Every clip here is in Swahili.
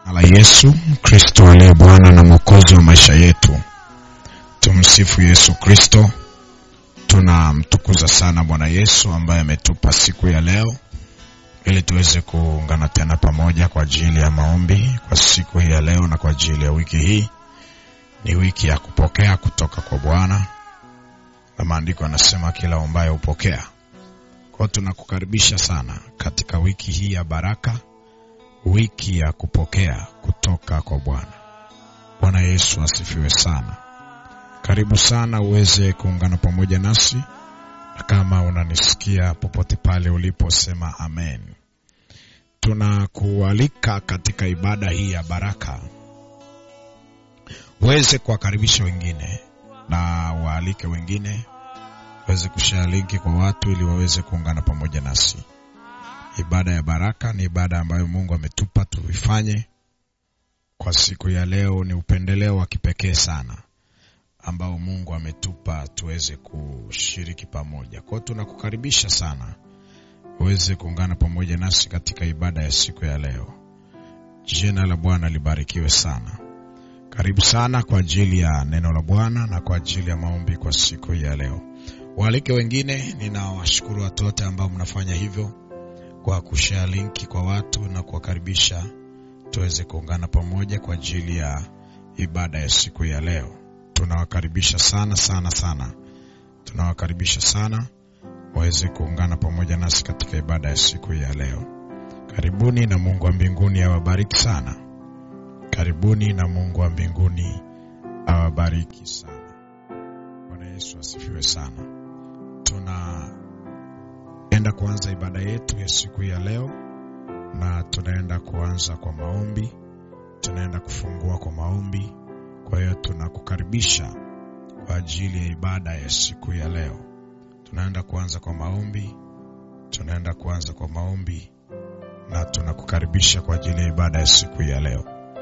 la Yesu Kristo aliye Bwana na Mwokozi wa maisha yetu. Tumsifu Yesu Kristo. Tunamtukuza sana Bwana Yesu ambaye ametupa siku ya leo ili tuweze kuungana tena pamoja kwa ajili ya maombi kwa siku hii ya leo na kwa ajili ya wiki hii. Ni wiki ya kupokea kutoka kwa Bwana, na maandiko yanasema kila ombaye hupokea. Kwa hiyo tunakukaribisha sana katika wiki hii ya baraka, wiki ya kupokea kutoka kwa Bwana. Bwana Yesu asifiwe sana. Karibu sana uweze kuungana pamoja nasi, na kama unanisikia popote pale ulipo, sema amen. Tunakualika katika ibada hii ya baraka, uweze kuwakaribisha wengine na waalike wengine, uweze kushare linki kwa watu ili waweze kuungana pamoja nasi. Ibada ya baraka ni ibada ambayo Mungu ametupa tuifanye kwa siku ya leo. Ni upendeleo wa kipekee sana ambao Mungu ametupa tuweze kushiriki pamoja. Kwa hiyo tunakukaribisha sana uweze kuungana pamoja nasi katika ibada ya siku ya leo. Jina la Bwana libarikiwe sana. Karibu sana kwa ajili ya neno la Bwana na kwa ajili ya maombi kwa siku ya leo. Waalike wengine. Ninawashukuru watu wote ambao mnafanya hivyo kwa kushare linki kwa watu na kuwakaribisha tuweze kuungana pamoja kwa ajili ya ibada ya siku ya leo. Tunawakaribisha sana sana sana, tunawakaribisha sana waweze kuungana pamoja nasi katika ibada ya siku ya leo. Karibuni na Mungu wa mbinguni awabariki sana. Karibuni na Mungu wa mbinguni awabariki sana. Bwana Yesu asifiwe sana. Tunaenda kuanza ibada yetu ya siku ya leo, na tunaenda kuanza kwa maombi, tunaenda kufungua kwa maombi. Kwa hiyo tunakukaribisha kwa ajili ya ibada ya siku ya leo. Tunaenda kuanza kwa maombi, tunaenda kuanza kwa maombi na tunakukaribisha kwa ajili ya ibada ya siku ya leo.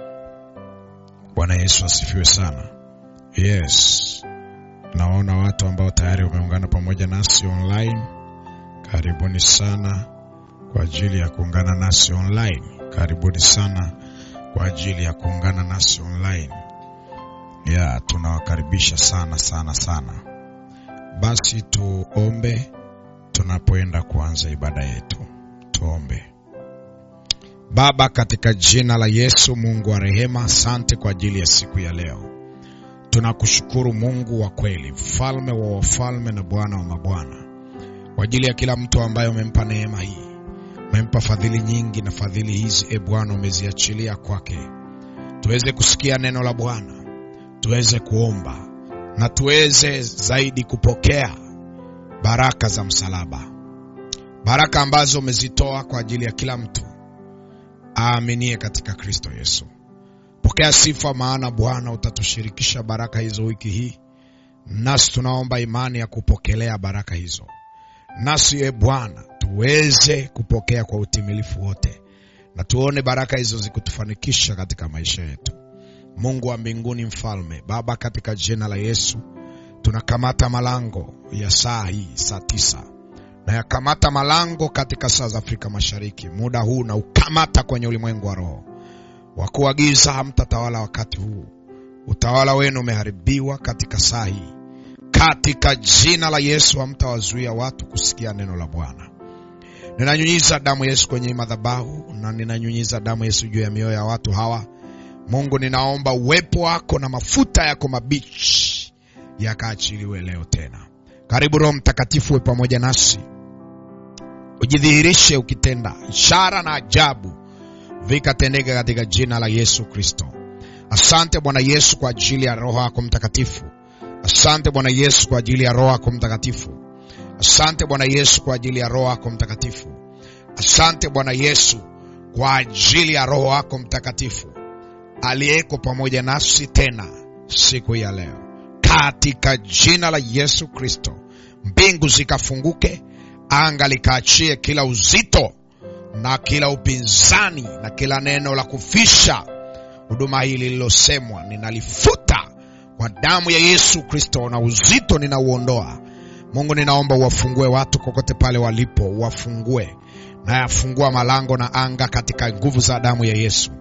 Bwana Yesu asifiwe sana. Yes, naona watu ambao tayari wameungana pamoja nasi online. Karibuni sana kwa ajili ya kuungana nasi online. Karibuni sana kwa ajili ya kuungana nasi online. Ya, tunawakaribisha sana sana sana. Basi tuombe tunapoenda kuanza ibada yetu. Tuombe. Baba, katika jina la Yesu, Mungu wa rehema, asante kwa ajili ya siku ya leo. Tunakushukuru Mungu wa kweli, mfalme wa wafalme na Bwana wa mabwana, kwa ajili ya kila mtu ambaye umempa neema hii, umempa fadhili nyingi, na fadhili hizi e Bwana umeziachilia kwake, tuweze kusikia neno la Bwana, tuweze kuomba na tuweze zaidi kupokea baraka za msalaba, baraka ambazo umezitoa kwa ajili ya kila mtu aaminie katika Kristo Yesu. Pokea sifa, maana Bwana utatushirikisha baraka hizo wiki hii, nasi tunaomba imani ya kupokelea baraka hizo, nasi e Bwana tuweze kupokea kwa utimilifu wote, na tuone baraka hizo zikutufanikisha katika maisha yetu. Mungu wa mbinguni, mfalme Baba, katika jina la Yesu tunakamata malango ya saa hii, saa tisa na yakamata malango katika saa za Afrika Mashariki muda huu, na ukamata kwenye ulimwengu wa roho. Wakuu wa giza hamtatawala wakati huu, utawala wenu umeharibiwa katika saa hii. Katika jina la Yesu hamtawazuia watu kusikia neno la Bwana. Ninanyunyiza damu Yesu kwenye madhabahu na ninanyunyiza damu Yesu juu ya mioyo ya watu hawa. Mungu, ninaomba uwepo wako na mafuta yako mabichi yakaachiliwe leo tena. Karibu Roho Mtakatifu we pamoja nasi, ujidhihirishe ukitenda ishara na ajabu vikatendeka katika jina la Yesu Kristo. Asante Bwana Yesu kwa ajili ya Roho yako Mtakatifu. Asante Bwana Yesu kwa ajili ya Roho yako Mtakatifu. Asante Bwana Yesu kwa ajili ya Roho yako Mtakatifu. Asante Bwana Yesu kwa ajili ya Roho yako Mtakatifu aliyeko pamoja nasi tena siku ya leo, katika jina la Yesu Kristo. Mbingu zikafunguke, anga likaachie kila uzito na kila upinzani na kila neno la kufisha huduma hii lililosemwa, ninalifuta kwa damu ya Yesu Kristo, na uzito ninauondoa. Mungu, ninaomba uwafungue watu kokote pale walipo, uwafungue na yafungua malango na anga katika nguvu za damu ya Yesu.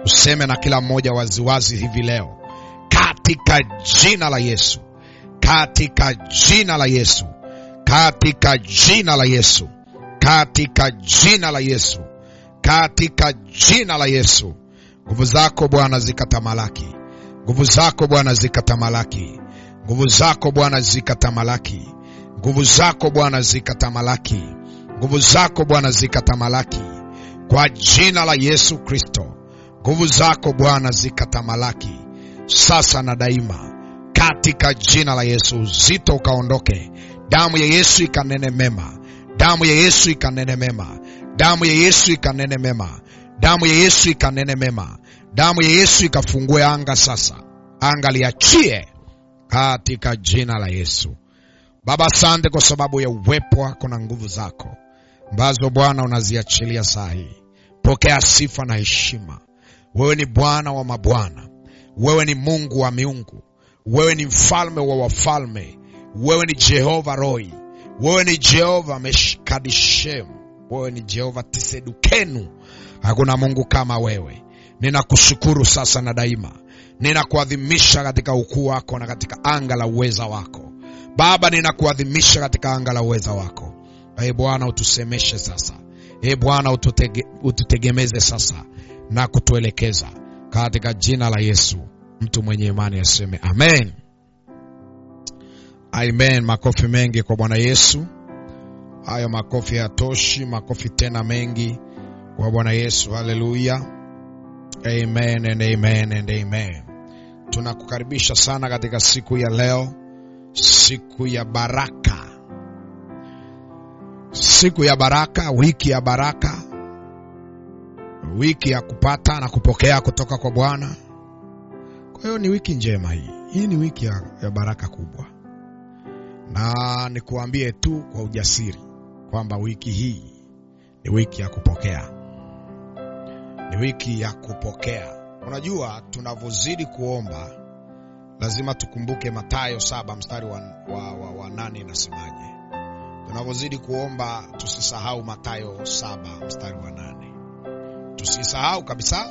useme na kila mmoja waziwazi hivi leo, katika jina la Yesu, katika jina la Yesu, katika jina la Yesu, katika jina la Yesu, katika jina la Yesu. Nguvu zako Bwana zikatamalaki, nguvu zako Bwana zikatamalaki, nguvu zako Bwana zikatamalaki, nguvu zako Bwana zikatamalaki, nguvu zako Bwana zikatamalaki, kwa jina la Yesu Kristo. Nguvu zako Bwana zikatamalaki sasa na daima, katika jina la Yesu. Uzito ukaondoke, damu ya Yesu ikanene mema, damu ya Yesu ikanene mema, damu ya Yesu ikanene mema, damu ya Yesu ikanene mema, damu ya Yesu ikafungue anga sasa, anga liachie katika jina la Yesu. Baba, asante kwa sababu ya uwepo wako na nguvu zako ambazo Bwana unaziachilia saa hii. Pokea sifa na heshima. Wewe ni Bwana wa mabwana, wewe ni Mungu wa miungu, wewe ni mfalme wa wafalme, wewe ni Jehova Roi, wewe ni Jehova Meshkadishem, wewe ni Jehova Tisedukenu. Hakuna Mungu kama wewe. Ninakushukuru sasa na daima, ninakuadhimisha katika ukuu wako na katika anga la uweza wako Baba, ninakuadhimisha katika anga la uweza wako. Ee Bwana, utusemeshe sasa. Ee Bwana, ututege, ututegemeze sasa na kutuelekeza katika jina la Yesu. Mtu mwenye imani aseme amen. Amen. Makofi mengi kwa Bwana Yesu. Hayo makofi hayatoshi, makofi tena mengi kwa Bwana Yesu. Haleluya. Amen and amen and amen. Tunakukaribisha sana katika siku ya leo, siku ya baraka, siku ya baraka, wiki ya baraka, wiki ya kupata na kupokea kutoka kwa Bwana. Kwa hiyo ni wiki njema hii. Hii ni wiki ya, ya baraka kubwa, na nikuambie tu kwa ujasiri kwamba wiki hii ni wiki ya kupokea, ni wiki ya kupokea. Unajua, tunavyozidi kuomba lazima tukumbuke Mathayo saba mstari wa, wa, wa, wa nane inasemaje? Tunavyozidi kuomba tusisahau Mathayo saba mstari wa nane tusisahau kabisa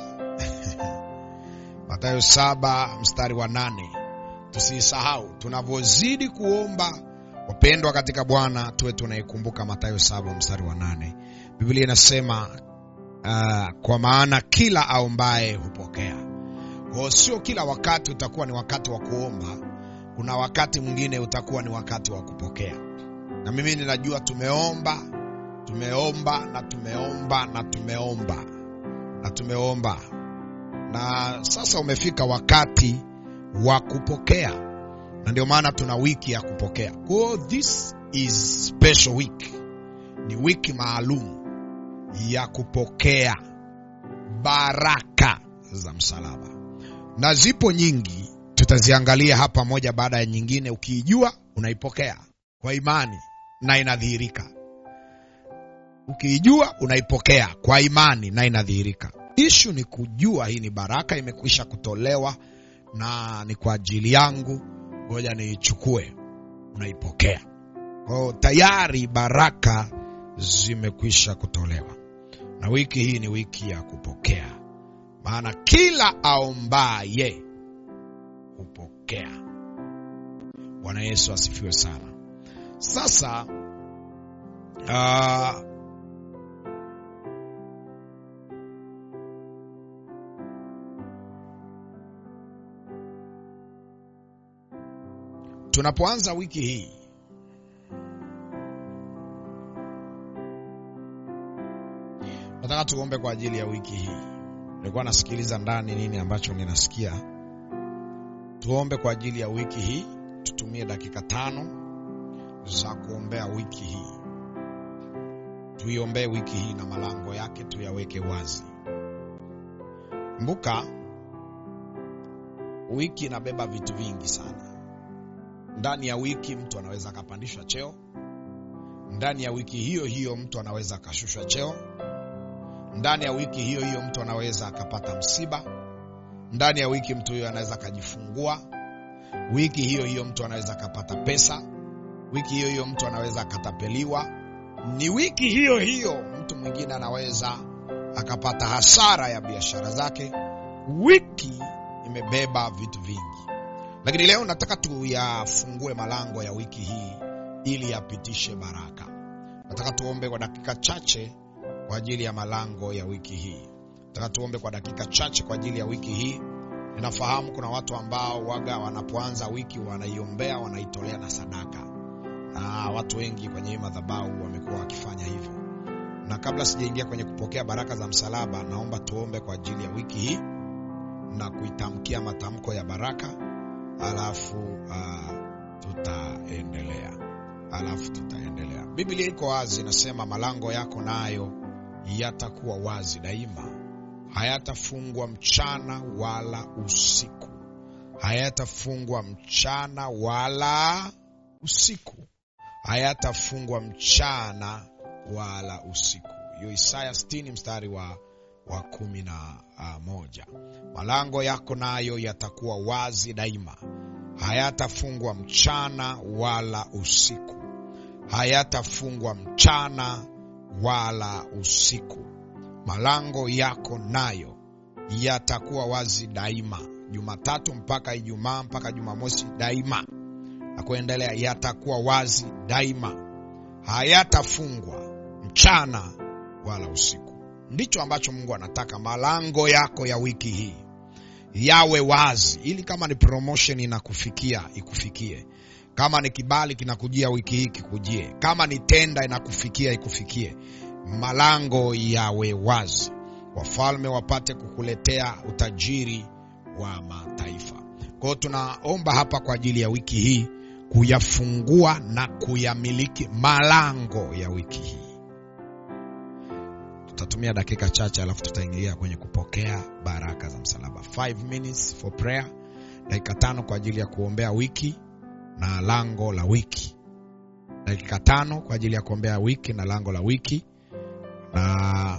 Mathayo saba mstari wa nane tusisahau. Tunavyozidi kuomba, wapendwa katika Bwana, tuwe tunaikumbuka Mathayo saba mstari wa nane Biblia inasema uh, kwa maana kila aombaye hupokea. Kwa sio kila wakati utakuwa ni wakati wa kuomba, kuna wakati mwingine utakuwa ni wakati wa kupokea. Na mimi ninajua tumeomba, tumeomba na tumeomba na tumeomba na tumeomba, na sasa umefika wakati wa kupokea, na ndio maana tuna wiki ya kupokea. Kwa hiyo this is special week, ni wiki maalum ya kupokea baraka za msalaba, na zipo nyingi, tutaziangalia hapa moja baada ya nyingine. Ukiijua unaipokea kwa imani na inadhihirika. Ukiijua unaipokea kwa imani na inadhihirika. Ishu ni kujua hii ni baraka, imekwisha kutolewa na ni kwa ajili yangu, ngoja niichukue. Unaipokea. Kwa hiyo tayari baraka zimekwisha kutolewa, na wiki hii ni wiki ya kupokea, maana kila aombaye hupokea. Bwana Yesu asifiwe sana. Sasa uh, tunapoanza wiki hii nataka tuombe kwa ajili ya wiki hii. Nilikuwa nasikiliza ndani nini ambacho ninasikia. Tuombe kwa ajili ya wiki hii, tutumie dakika tano za kuombea wiki hii. Tuiombee wiki hii na malango yake tuyaweke wazi. Kumbuka, wiki inabeba vitu vingi sana. Ndani ya wiki mtu anaweza akapandishwa cheo. Ndani ya wiki hiyo hiyo mtu anaweza akashushwa cheo. Ndani ya wiki hiyo hiyo mtu anaweza akapata msiba. Ndani ya wiki mtu huyo anaweza akajifungua. Wiki hiyo hiyo mtu anaweza akapata pesa. Wiki hiyo hiyo mtu anaweza akatapeliwa. Ni wiki hiyo hiyo mtu mwingine anaweza akapata hasara ya biashara zake. Wiki imebeba vitu vingi, lakini leo nataka tuyafungue malango ya wiki hii ili yapitishe baraka. Nataka tuombe kwa dakika chache kwa ajili ya malango ya wiki hii. Nataka tuombe kwa dakika chache kwa ajili ya wiki hii. Ninafahamu kuna watu ambao waga wanapoanza wiki wanaiombea, wanaitolea na sadaka, na watu wengi kwenye hii madhabahu wamekuwa wakifanya hivyo. Na kabla sijaingia kwenye kupokea baraka za msalaba, naomba tuombe kwa ajili ya wiki hii na kuitamkia matamko ya baraka, alafu uh, tutaendelea alafu tutaendelea. Biblia iko wazi, inasema malango yako nayo yatakuwa wazi daima, hayatafungwa mchana wala usiku, hayatafungwa mchana wala usiku, hayatafungwa mchana wala usiku. Hiyo Isaya 60 mstari wa, wa kumi na uh, moja. Malango yako nayo yatakuwa wazi daima, hayatafungwa mchana wala usiku, hayatafungwa mchana wala usiku. Malango yako nayo yatakuwa wazi daima, Jumatatu mpaka Ijumaa mpaka Jumamosi daima na kuendelea, yatakuwa wazi daima, hayatafungwa mchana wala usiku. Ndicho ambacho Mungu anataka, malango yako ya wiki hii yawe wazi, ili kama ni promotion inakufikia ikufikie, kama ni kibali kinakujia wiki hii kikujie, kama ni tenda inakufikia ikufikie. Malango yawe wazi, wafalme wapate kukuletea utajiri wa mataifa. Kwa hiyo tunaomba hapa kwa ajili ya wiki hii kuyafungua na kuyamiliki malango ya wiki hii. Tutatumia dakika chache, alafu tutaingia kwenye kupokea baraka za msalaba. 5 minutes for prayer, dakika tano kwa ajili ya kuombea wiki na lango la wiki, dakika tano kwa ajili ya kuombea wiki na lango la wiki. Na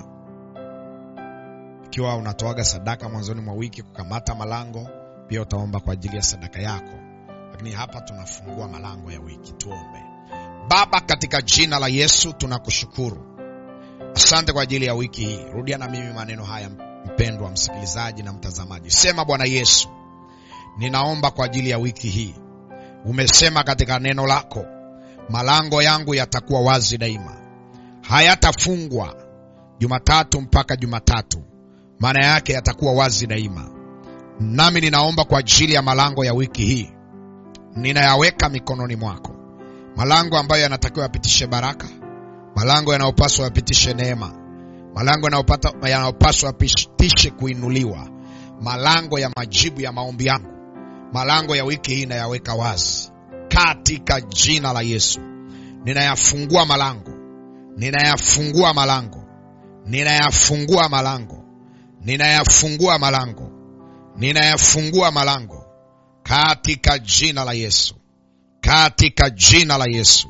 ikiwa unatoaga sadaka mwanzoni mwa wiki kukamata malango, pia utaomba kwa ajili ya sadaka yako, lakini hapa tunafungua malango ya wiki. Tuombe. Baba, katika jina la Yesu tunakushukuru Asante kwa ajili ya wiki hii. Rudia na mimi maneno haya, mpendwa msikilizaji na mtazamaji. Sema, Bwana Yesu, ninaomba kwa ajili ya wiki hii. Umesema katika neno lako, malango yangu yatakuwa wazi daima, hayatafungwa Jumatatu mpaka Jumatatu, maana yake yatakuwa wazi daima. Nami ninaomba kwa ajili ya malango ya wiki hii, ninayaweka mikononi mwako, malango ambayo yanatakiwa yapitishe baraka malango yanayopaswa yapitishe neema, malango yanayopaswa yapitishe kuinuliwa, malango ya majibu ya maombi yangu, malango ya wiki hii nayaweka wazi katika jina la Yesu. Ninayafungua malango, ninayafungua malango, ninayafungua malango, ninayafungua malango, ninayafungua malango katika jina la Yesu, katika jina la Yesu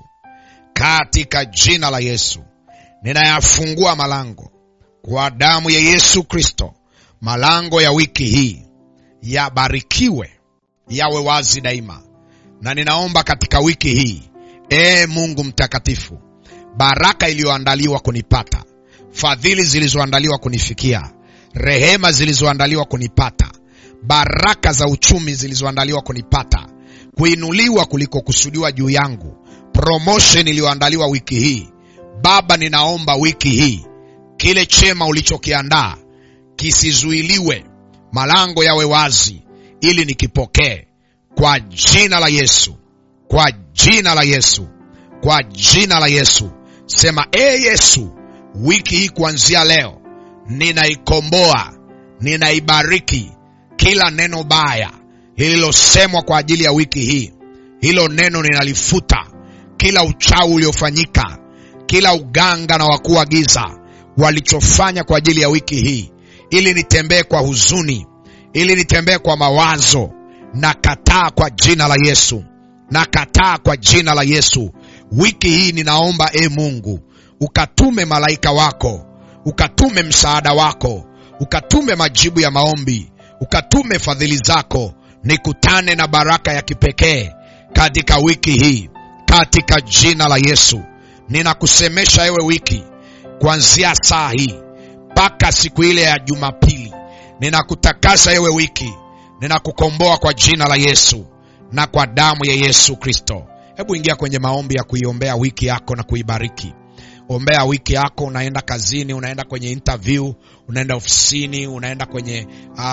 katika jina la Yesu ninayafungua malango kwa damu ya Yesu Kristo. Malango ya wiki hii yabarikiwe, yawe wazi daima, na ninaomba katika wiki hii, ee Mungu mtakatifu, baraka iliyoandaliwa kunipata, fadhili zilizoandaliwa kunifikia, rehema zilizoandaliwa kunipata, baraka za uchumi zilizoandaliwa kunipata, kuinuliwa kuliko kusudiwa juu yangu promotion iliyoandaliwa wiki hii Baba, ninaomba wiki hii kile chema ulichokiandaa kisizuiliwe, malango yawe wazi ili nikipokee kwa jina la Yesu, kwa jina la Yesu, kwa jina la Yesu. Sema e Yesu, wiki hii kuanzia leo ninaikomboa, ninaibariki kila neno baya lililosemwa kwa ajili ya wiki hii, hilo neno ninalifuta kila uchawi uliofanyika, kila uganga na wakuu wa giza walichofanya kwa ajili ya wiki hii, ili nitembee kwa huzuni, ili nitembee kwa mawazo, na kataa kwa jina la Yesu, na kataa kwa jina la Yesu. Wiki hii ninaomba e Mungu, ukatume malaika wako, ukatume msaada wako, ukatume majibu ya maombi, ukatume fadhili zako, nikutane na baraka ya kipekee katika wiki hii katika jina la Yesu ninakusemesha ewe wiki, kuanzia saa hii mpaka siku ile ya Jumapili. Ninakutakasa ewe wiki, ninakukomboa kwa jina la Yesu na kwa damu ya Yesu Kristo. Hebu ingia kwenye maombi ya kuiombea wiki yako na kuibariki. Ombea wiki yako, unaenda kazini, unaenda kwenye interview, unaenda ofisini, unaenda kwenye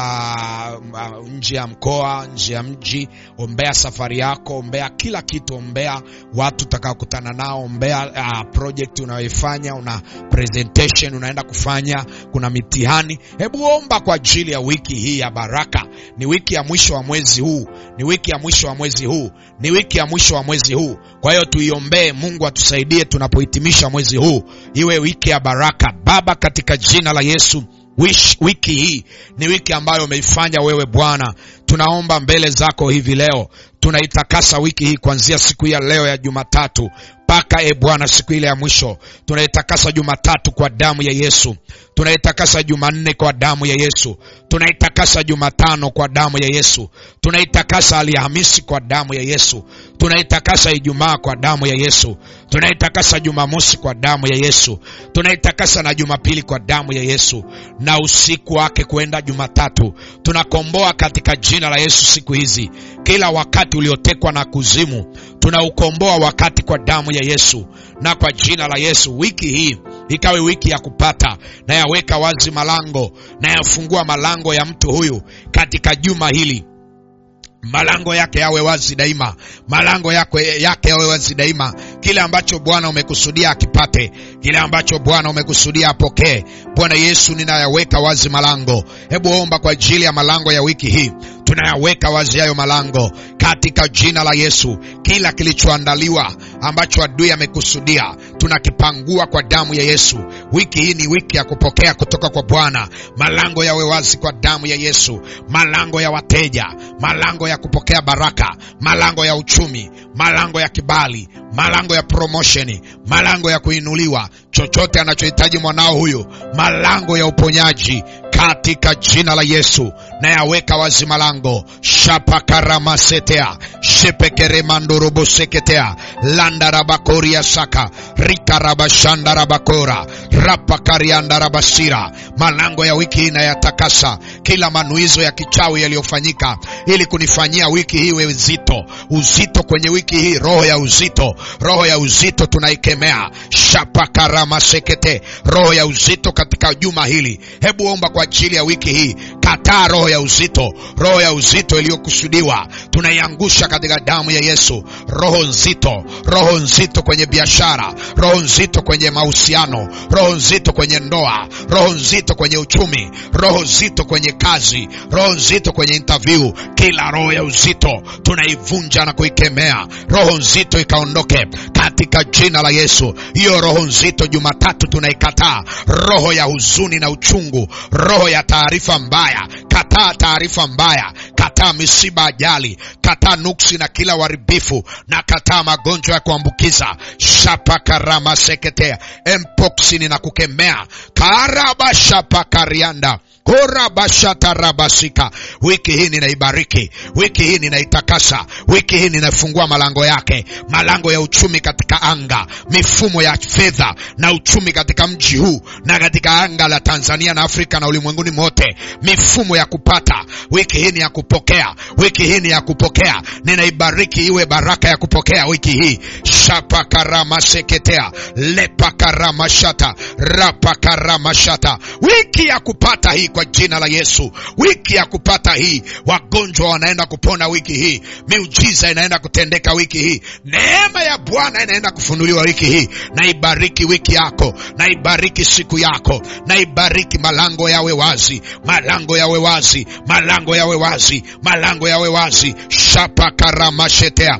uh, uh, nje ya mkoa, nje ya mji. Ombea safari yako, ombea kila kitu, ombea watu utakaokutana nao, ombea uh, project unayoifanya, una presentation unaenda kufanya, kuna mitihani. Hebu omba kwa ajili ya wiki hii ya baraka. Ni wiki ya mwisho wa mwezi huu, ni wiki ya mwisho wa mwezi huu, ni wiki ya mwisho wa mwezi huu. Kwa hiyo tuiombee, Mungu atusaidie tunapohitimisha mwezi huu, iwe wiki ya baraka. Baba, katika jina la Yesu, wish, wiki hii ni wiki ambayo umeifanya wewe Bwana. Tunaomba mbele zako hivi leo, tunaitakasa wiki hii kuanzia siku ya leo ya Jumatatu mpaka e Bwana siku ile ya mwisho. Tunaitakasa Jumatatu kwa damu ya Yesu, tunaitakasa Jumanne kwa damu ya Yesu, tunaitakasa Jumatano kwa damu ya Yesu, tunaitakasa Alhamisi kwa damu ya Yesu, tunaitakasa Ijumaa kwa damu ya Yesu, tunaitakasa Jumamosi kwa damu ya Yesu, tunaitakasa na Jumapili kwa damu ya Yesu, na usiku wake kwenda Jumatatu. Tunakomboa katika jina la Yesu siku hizi, kila wakati uliotekwa na kuzimu tunaukomboa wakati kwa damu ya Yesu na kwa jina la Yesu. Wiki hii ikawe wiki ya kupata na yaweka wazi malango na yafungua malango ya mtu huyu katika juma hili malango yake yawe wazi daima, malango yake yake yawe wazi daima. Kile ambacho Bwana umekusudia akipate, kile ambacho Bwana umekusudia apokee. Bwana Yesu, ninayaweka wazi malango. Hebu omba kwa ajili ya malango ya wiki hii, tunayaweka wazi hayo malango katika jina la Yesu. Kila kilichoandaliwa ambacho adui amekusudia tunakipangua kwa damu ya Yesu. Wiki hii ni wiki ya kupokea kutoka kwa Bwana. Malango yawe wazi kwa damu ya Yesu, malango ya wateja, malango ya kupokea baraka, malango ya uchumi, malango ya kibali, malango ya promotion, malango ya kuinuliwa, chochote anachohitaji mwanao huyu, malango ya uponyaji katika jina la Yesu na yaweka wazi malango shapakaramasetea shepekeremandoroboseketea landarabakoria saka rikarabashandarabakora rapakariandarabasira malango ya wiki hii nayatakasa kila manuizo ya kichawi yaliyofanyika ili kunifanyia wiki hii iwe uzito uzito kwenye wiki hii roho ya uzito roho ya uzito tunaikemea shapakaramasekete roho ya uzito katika juma hili hebu omba kwa ajili ya wiki hii kataa roho ya uzito roho ya uzito iliyokusudiwa tunaiangusha katika damu ya yesu roho nzito roho nzito kwenye biashara roho nzito kwenye mahusiano roho nzito kwenye ndoa roho nzito kwenye uchumi roho nzito kwenye kazi roho nzito kwenye interview kila roho ya uzito tunaivunja na kuikemea roho nzito ikaondoke katika jina la yesu hiyo roho nzito jumatatu tunaikataa roho ya huzuni na uchungu roho ya taarifa mbaya kataa taarifa mbaya kataa misiba ajali kataa nuksi na kila uharibifu na kataa magonjwa ya kuambukiza shapakaramaseketea empoksini na kukemea karabashapakarianda korabashatarabasika wiki hii ninaibariki wiki hii ninaitakasa wiki hii ninafungua malango yake malango ya uchumi katika anga mifumo ya fedha na uchumi katika mji huu na katika anga la tanzania na afrika na ulimwenguni mote mifumo ya kupata wiki hii ni ya kupokea wiki hii ni ya kupokea ninaibariki iwe baraka ya kupokea wiki hii shapakaramaseketea lepakaramashata rapakaramashata wiki ya kupata hii kwa jina la yesu wiki ya kupata hii wagonjwa wanaenda kupona wiki hii miujiza inaenda kutendeka wiki hii neema ya bwana inaenda kufunuliwa wiki hii naibariki wiki yako naibariki siku yako naibariki malango yawe wazi malango yawe wazi malango yawe wazi malango yawe wazi shapakaramashetea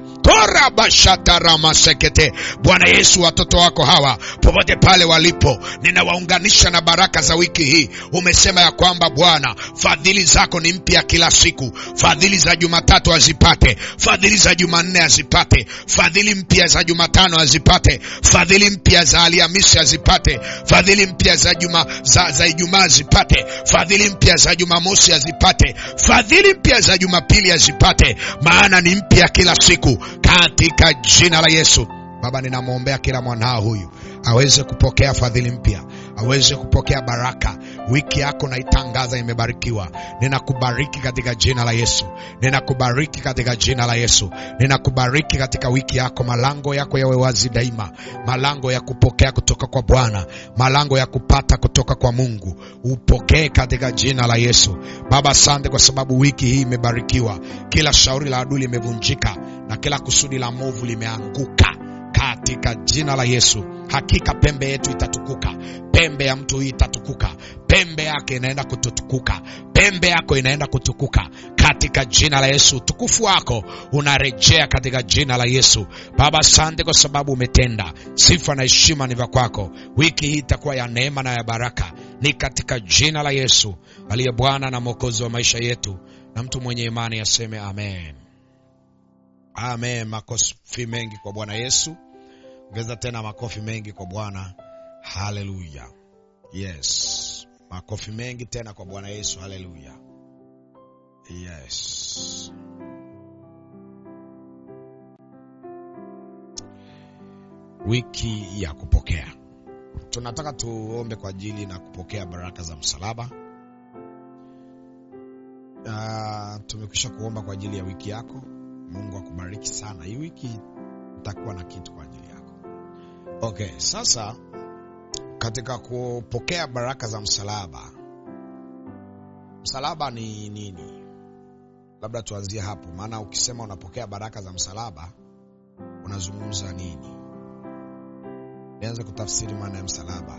torabashataramasekete bwana yesu watoto wako hawa popote pale walipo ninawaunganisha na baraka za wiki hii umesema ya kwamba bwana fadhili zako ni mpya kila siku fadhili za jumatatu azipate fadhili za jumanne azipate fadhili mpya za jumatano azipate fadhili mpya za alhamisi azipate fadhili mpya za juma za, za ijumaa azipate fadhili mpya za jumamosi azipate fadhili mpya za jumapili azipate maana ni mpya kila siku katika jina la yesu baba ninamwombea kila mwanao huyu aweze kupokea fadhili mpya aweze kupokea baraka. Wiki yako naitangaza imebarikiwa. Ninakubariki katika jina la Yesu, ninakubariki katika jina la Yesu, ninakubariki katika wiki yako. Malango yako yawe wazi daima, malango ya kupokea kutoka kwa Bwana, malango ya kupata kutoka kwa Mungu, upokee katika jina la Yesu. Baba, asante kwa sababu wiki hii imebarikiwa. Kila shauri la adui limevunjika na kila kusudi la movu limeanguka katika jina la Yesu. Hakika pembe yetu itatukuka, pembe ya mtu hii itatukuka, pembe yake inaenda kututukuka, pembe yako inaenda kutukuka katika jina la Yesu. Utukufu wako unarejea katika jina la Yesu. Baba, asante kwa sababu umetenda. Sifa na heshima ni vya kwako. Wiki hii itakuwa ya neema na ya baraka, ni katika jina la Yesu aliye Bwana na Mwokozi wa maisha yetu, na mtu mwenye imani aseme amen. Amen. Makofi mengi kwa Bwana Yesu. Ongeza tena makofi mengi kwa Bwana. Haleluya. Yes, makofi mengi tena kwa Bwana Yesu. Haleluya. Yes. Wiki ya kupokea, tunataka tuombe kwa ajili na kupokea baraka za msalaba. Uh, tumekwisha kuomba kwa ajili ya wiki yako. Mungu akubariki sana. Hii wiki utakuwa na kitu kwa ajili yako. Okay, sasa katika kupokea baraka za msalaba, msalaba ni nini? Labda tuanzie hapo, maana ukisema unapokea baraka za msalaba unazungumza nini? Nianze kutafsiri maana ya msalaba.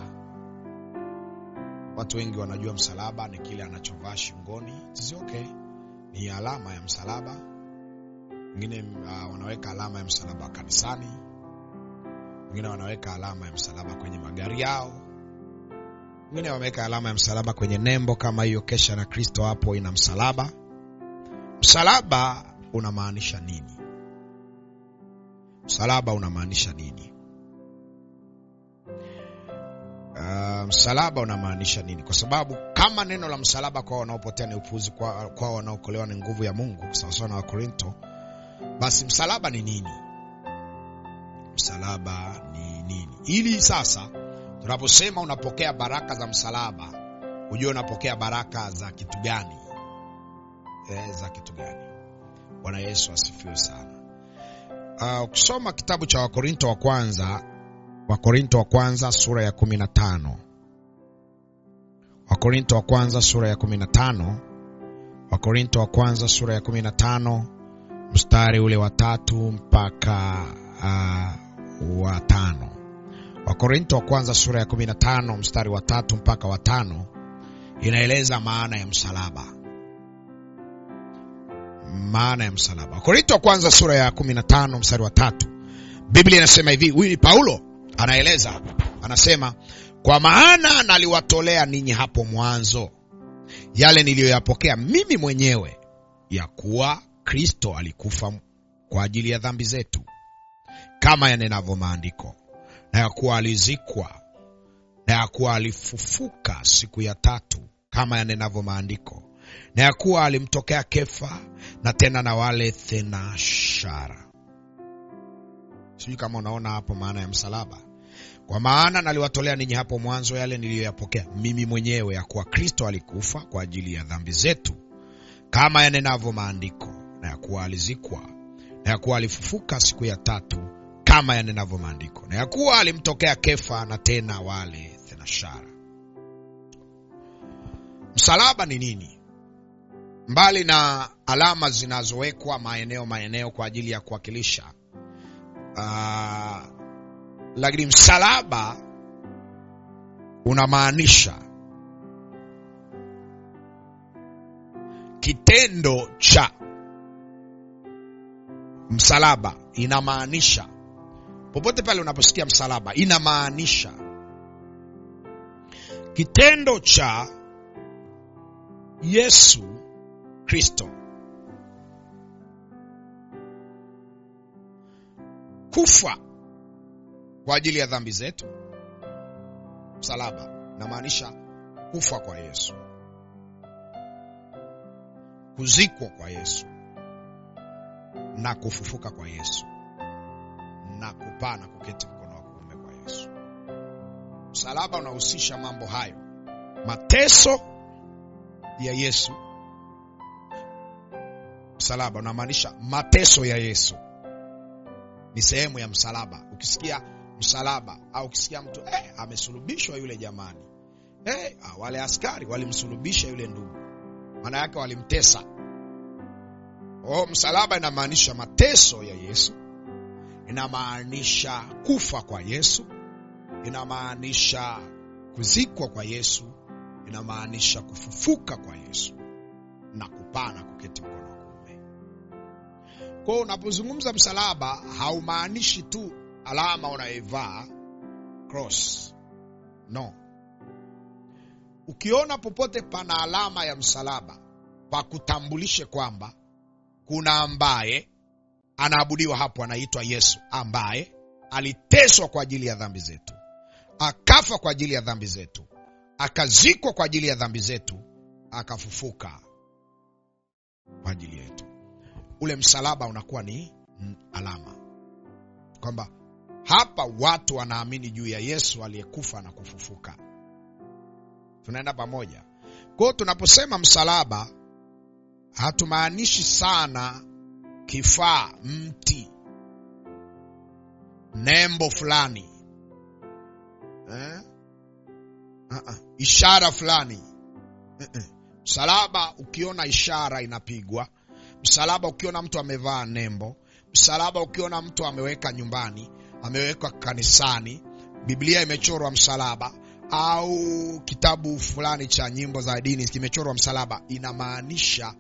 Watu wengi wanajua msalaba ni kile anachovaa shingoni. It's okay, ni alama ya msalaba wengine uh, wanaweka alama ya msalaba kanisani, wengine wanaweka alama ya msalaba kwenye magari yao, wengine wameweka alama ya msalaba kwenye nembo kama hiyo kesha na Kristo hapo ina msalaba. Msalaba unamaanisha nini? Msalaba unamaanisha nini? Uh, msalaba unamaanisha nini? Kwa sababu kama neno la msalaba kwa wanaopotea ni upuzi, kwa, kwa wanaokolewa ni nguvu ya Mungu, sawasawa na Wakorinto basi msalaba ni nini? Msalaba ni nini? Ili sasa tunaposema unapokea baraka za msalaba, ujue unapokea baraka za kitu gani? E, za kitu gani? Bwana Yesu asifiwe sana. Ukisoma uh, kitabu cha Wakorinto wa kwanza, Wakorinto wa kwanza sura ya kumi na tano Wakorinto wa kwanza sura ya kumi na tano Wakorinto wa kwanza sura ya kumi na tano mstari ule wa tatu mpaka uh, wa tano. Wakorinto wa kwanza sura ya kumi na tano mstari wa tatu mpaka wa tano inaeleza maana ya msalaba. Maana ya msalaba. Wakorinto wa kwanza sura ya kumi na tano mstari wa tatu Biblia inasema hivi, huyu ni Paulo anaeleza, anasema kwa maana naliwatolea ninyi hapo mwanzo yale niliyoyapokea mimi mwenyewe, ya kuwa Kristo alikufa kwa ajili ya dhambi zetu kama yanenavyo maandiko, na ya kuwa alizikwa, na ya kuwa alifufuka siku ya tatu kama yanenavyo maandiko, na ya kuwa alimtokea Kefa, na tena na wale thenashara. Sijui kama unaona hapo maana ya msalaba. Kwa maana naliwatolea ninyi hapo mwanzo yale niliyoyapokea mimi mwenyewe, ya kuwa Kristo alikufa kwa ajili ya dhambi zetu kama yanenavyo maandiko na ya kuwa alizikwa na ya kuwa alifufuka siku ya tatu kama yanenavyo maandiko na ya kuwa alimtokea Kefa na tena wale thenashara. Msalaba ni nini? Mbali na alama zinazowekwa maeneo maeneo kwa ajili ya kuwakilisha uh, lakini msalaba unamaanisha kitendo cha msalaba. Inamaanisha popote pale unaposikia msalaba, inamaanisha kitendo cha Yesu Kristo kufa kwa ajili ya dhambi zetu. Msalaba inamaanisha kufa kwa Yesu, kuzikwa kwa Yesu na kufufuka kwa Yesu na kupaa na kuketi mkono wa kuume kwa Yesu. msalaba unahusisha mambo hayo mateso ya yesu msalaba unamaanisha mateso ya yesu ni sehemu ya msalaba ukisikia msalaba au ukisikia mtu eh, amesulubishwa yule jamani eh, ah, wale askari walimsulubisha yule ndugu maana yake walimtesa oh, msalaba inamaanisha mateso ya yesu inamaanisha kufa kwa yesu inamaanisha kuzikwa kwa yesu inamaanisha kufufuka kwa yesu na kupaa na kuketi mkono wa kuume kwao unapozungumza msalaba haumaanishi tu alama unayoivaa cross no ukiona popote pana alama ya msalaba pakutambulishe kwamba kuna ambaye anaabudiwa hapo anaitwa yesu ambaye aliteswa kwa ajili ya dhambi zetu akafa kwa ajili ya dhambi zetu akazikwa kwa ajili ya dhambi zetu akafufuka kwa ajili yetu ule msalaba unakuwa ni mm, alama kwamba hapa watu wanaamini juu ya yesu aliyekufa na kufufuka tunaenda pamoja kwao tunaposema msalaba hatumaanishi sana kifaa mti nembo fulani eh? uh-uh. ishara fulani uh-uh. msalaba ukiona ishara inapigwa msalaba ukiona mtu amevaa nembo msalaba ukiona mtu ameweka nyumbani amewekwa kanisani biblia imechorwa msalaba au kitabu fulani cha nyimbo za dini kimechorwa msalaba inamaanisha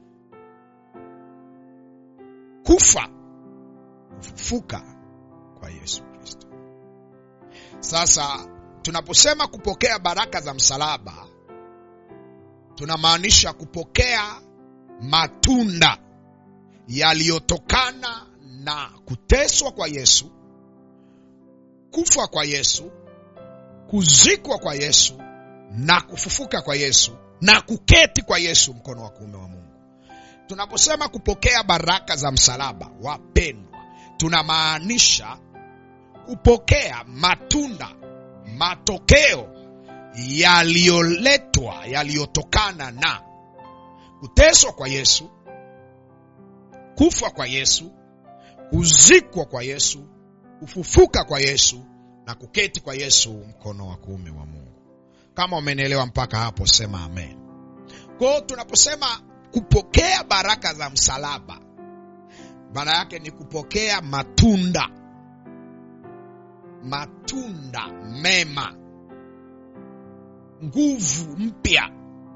kufa kufufuka kwa yesu kristo sasa tunaposema kupokea baraka za msalaba tunamaanisha kupokea matunda yaliyotokana na kuteswa kwa yesu kufa kwa yesu kuzikwa kwa yesu na kufufuka kwa yesu na kuketi kwa yesu mkono wa kuume wa mungu tunaposema kupokea baraka za msalaba wapendwa tunamaanisha kupokea matunda matokeo yaliyoletwa yaliyotokana na kuteswa kwa yesu kufa kwa yesu kuzikwa kwa yesu kufufuka kwa yesu na kuketi kwa yesu mkono wa kuume wa mungu kama umenielewa mpaka hapo sema amen kwao tunaposema kupokea baraka za msalaba maana yake ni kupokea matunda matunda mema nguvu mpya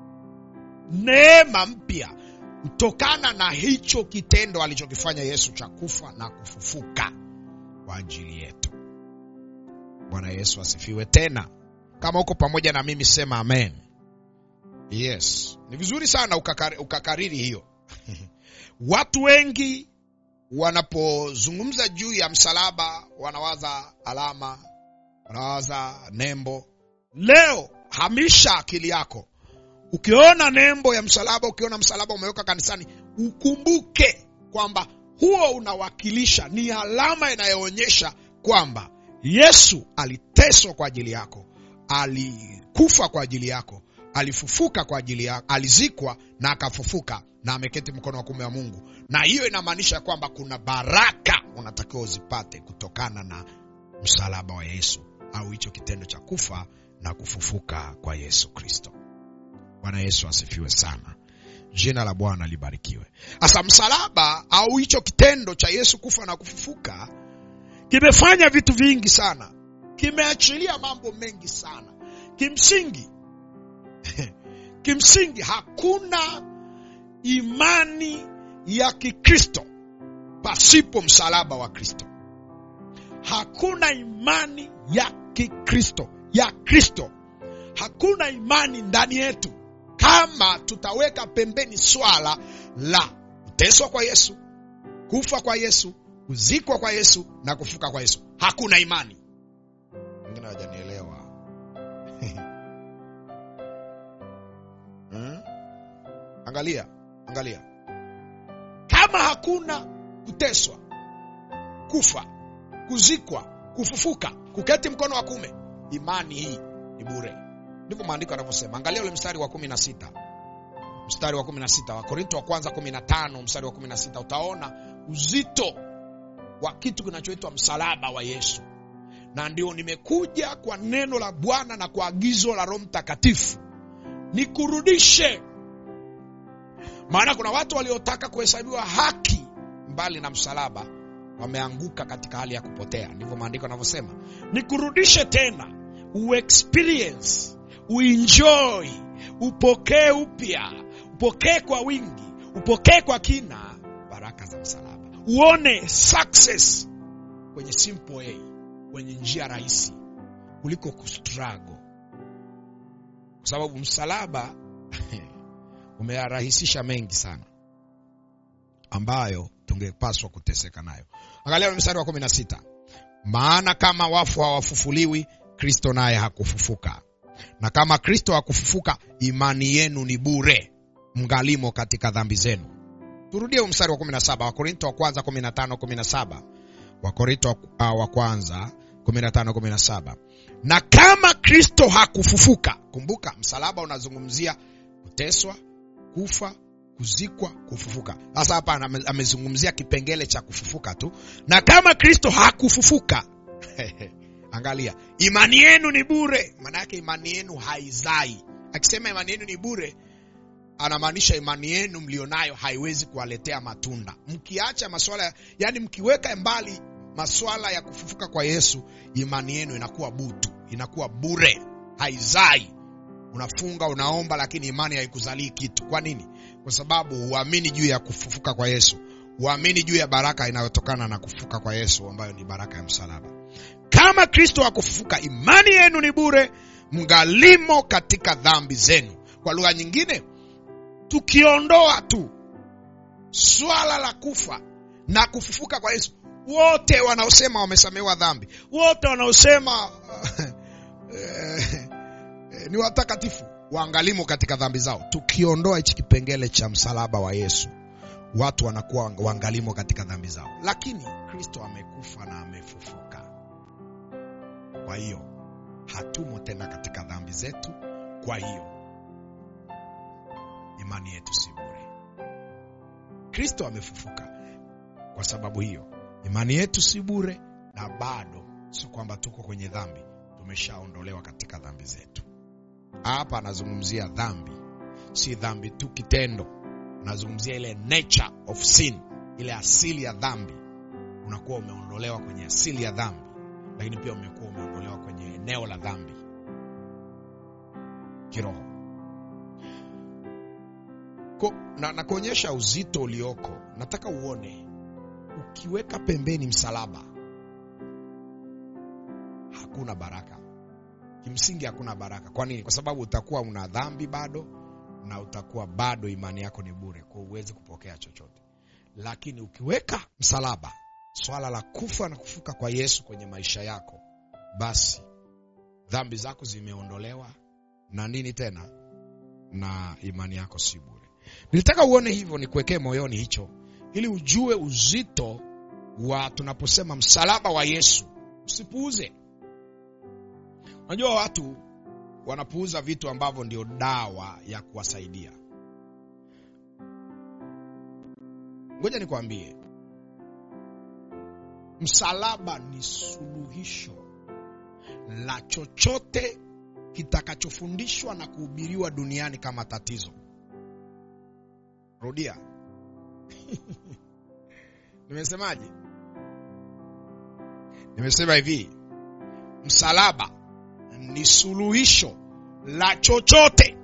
neema mpya kutokana na hicho kitendo alichokifanya yesu cha kufa na kufufuka kwa ajili yetu bwana yesu asifiwe tena kama uko pamoja na mimi sema amen yes ni vizuri sana ukakari, ukakariri hiyo watu wengi wanapozungumza juu ya msalaba wanawaza alama wanawaza nembo leo hamisha akili yako ukiona nembo ya msalaba ukiona msalaba umeweka kanisani ukumbuke kwamba huo unawakilisha ni alama inayoonyesha kwamba yesu aliteswa kwa ajili yako alikufa kwa ajili yako alifufuka kwa ajili yako alizikwa na akafufuka na ameketi mkono wa kume wa mungu na hiyo inamaanisha kwamba kuna baraka unatakiwa uzipate kutokana na msalaba wa yesu au hicho kitendo cha kufa na kufufuka kwa yesu kristo bwana yesu asifiwe sana jina la bwana libarikiwe sasa msalaba au hicho kitendo cha yesu kufa na kufufuka kimefanya vitu vingi sana kimeachilia mambo mengi sana kimsingi kimsingi hakuna imani ya kikristo pasipo msalaba wa kristo hakuna imani ya kikristo ya kristo hakuna imani ndani yetu kama tutaweka pembeni swala la kuteswa kwa yesu kufa kwa yesu kuzikwa kwa yesu na kufuka kwa yesu hakuna imani wengine hawajanielewa hmm? angalia angalia kama hakuna kuteswa kufa kuzikwa kufufuka kuketi mkono wa kume imani hii ni bure ndivyo maandiko yanavyosema angalia ule mstari wa kumi na sita mstari wa kumi na sita wakorinto wa kwanza kumi na tano mstari wa kumi na sita utaona uzito wa kitu kinachoitwa msalaba wa yesu na ndio nimekuja kwa neno la bwana na kwa agizo la roho mtakatifu nikurudishe maana kuna watu waliotaka kuhesabiwa haki mbali na msalaba wameanguka katika hali ya kupotea ndivyo maandiko yanavyosema nikurudishe tena uexperience uenjoy upokee upya upokee kwa wingi upokee kwa kina baraka za msalaba uone success kwenye simple way kwenye njia rahisi kuliko kustrago kwa sababu msalaba umeyarahisisha mengi sana ambayo tungepaswa kuteseka nayo angalia mstari wa kumi na sita maana kama wafu hawafufuliwi kristo naye hakufufuka na kama kristo hakufufuka imani yenu ni bure mngalimo katika dhambi zenu turudie mstari wa 17 wakorinto wa kwanza 15 17 wakorinto uh, wa kwanza 15 17 na kama kristo hakufufuka kumbuka msalaba unazungumzia kuteswa kufa kuzikwa kufufuka sasa hapa amezungumzia kipengele cha kufufuka tu na kama kristo hakufufuka angalia imani yenu ni bure maana yake imani yenu haizai akisema imani yenu ni bure anamaanisha imani yenu mlionayo haiwezi kuwaletea matunda mkiacha maswala yani mkiweka mbali maswala ya kufufuka kwa yesu imani yenu inakuwa butu inakuwa bure haizai unafunga unaomba lakini imani haikuzalii kitu kwa nini kwa sababu huamini juu ya kufufuka kwa yesu huamini juu ya baraka inayotokana na kufufuka kwa yesu ambayo ni baraka ya msalaba kama kristo hakufufuka imani yenu ni bure mngalimo katika dhambi zenu kwa lugha nyingine tukiondoa tu swala la kufa na kufufuka kwa yesu wote wanaosema wamesamehewa dhambi wote wanaosema ni watakatifu waangalimo katika dhambi zao tukiondoa hichi kipengele cha msalaba wa yesu watu wanakuwa waangalimo katika dhambi zao lakini kristo amekufa na amefufuka kwa hiyo hatumo tena katika dhambi zetu kwa hiyo imani yetu si bure kristo amefufuka kwa sababu hiyo imani yetu si bure na bado sio kwamba tuko kwenye dhambi tumeshaondolewa katika dhambi zetu hapa anazungumzia dhambi si dhambi tu kitendo anazungumzia ile nature of sin ile asili ya dhambi unakuwa umeondolewa kwenye asili ya dhambi lakini pia umekuwa umeondolewa kwenye eneo la dhambi kiroho Ko, na, na kuonyesha uzito ulioko nataka uone ukiweka pembeni msalaba hakuna baraka kimsingi hakuna baraka kwa nini kwa sababu utakuwa una dhambi bado na utakuwa bado imani yako ni bure kwa uwezi kupokea chochote lakini ukiweka msalaba swala la kufa na kufuka kwa yesu kwenye maisha yako basi dhambi zako zimeondolewa na nini tena na imani yako si bure nilitaka uone hivyo nikuwekee moyoni hicho ili ujue uzito wa tunaposema msalaba wa yesu usipuuze unajua watu wanapuuza vitu ambavyo ndio dawa ya kuwasaidia ngoja nikwambie msalaba ni suluhisho la chochote kitakachofundishwa na kuhubiriwa duniani kama tatizo rudia nimesemaje nimesema hivi msalaba ni suluhisho la chochote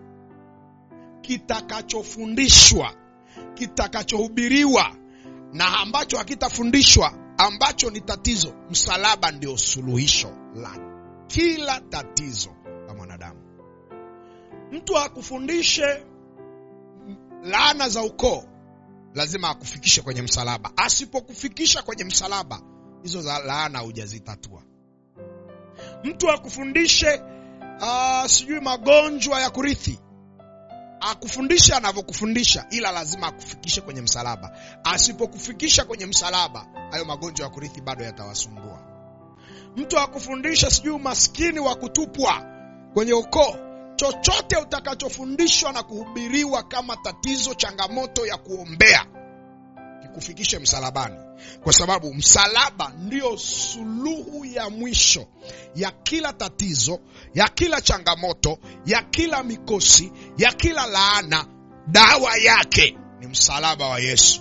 kitakachofundishwa kitakachohubiriwa na ambacho hakitafundishwa ambacho ni tatizo msalaba ndio suluhisho la kila tatizo la mwanadamu mtu akufundishe laana za ukoo lazima akufikishe kwenye msalaba asipokufikisha kwenye msalaba hizo za laana hujazitatua mtu akufundishe uh, sijui magonjwa ya kurithi akufundisha anavyokufundisha ila lazima akufikishe kwenye msalaba asipokufikisha kwenye msalaba hayo magonjwa ya kurithi bado yatawasumbua mtu akufundisha sijui umaskini wa kutupwa kwenye ukoo chochote utakachofundishwa na kuhubiriwa kama tatizo changamoto ya kuombea kikufikishe msalabani kwa sababu msalaba ndio suluhu ya mwisho ya kila tatizo ya kila changamoto ya kila mikosi ya kila laana dawa yake ni msalaba wa yesu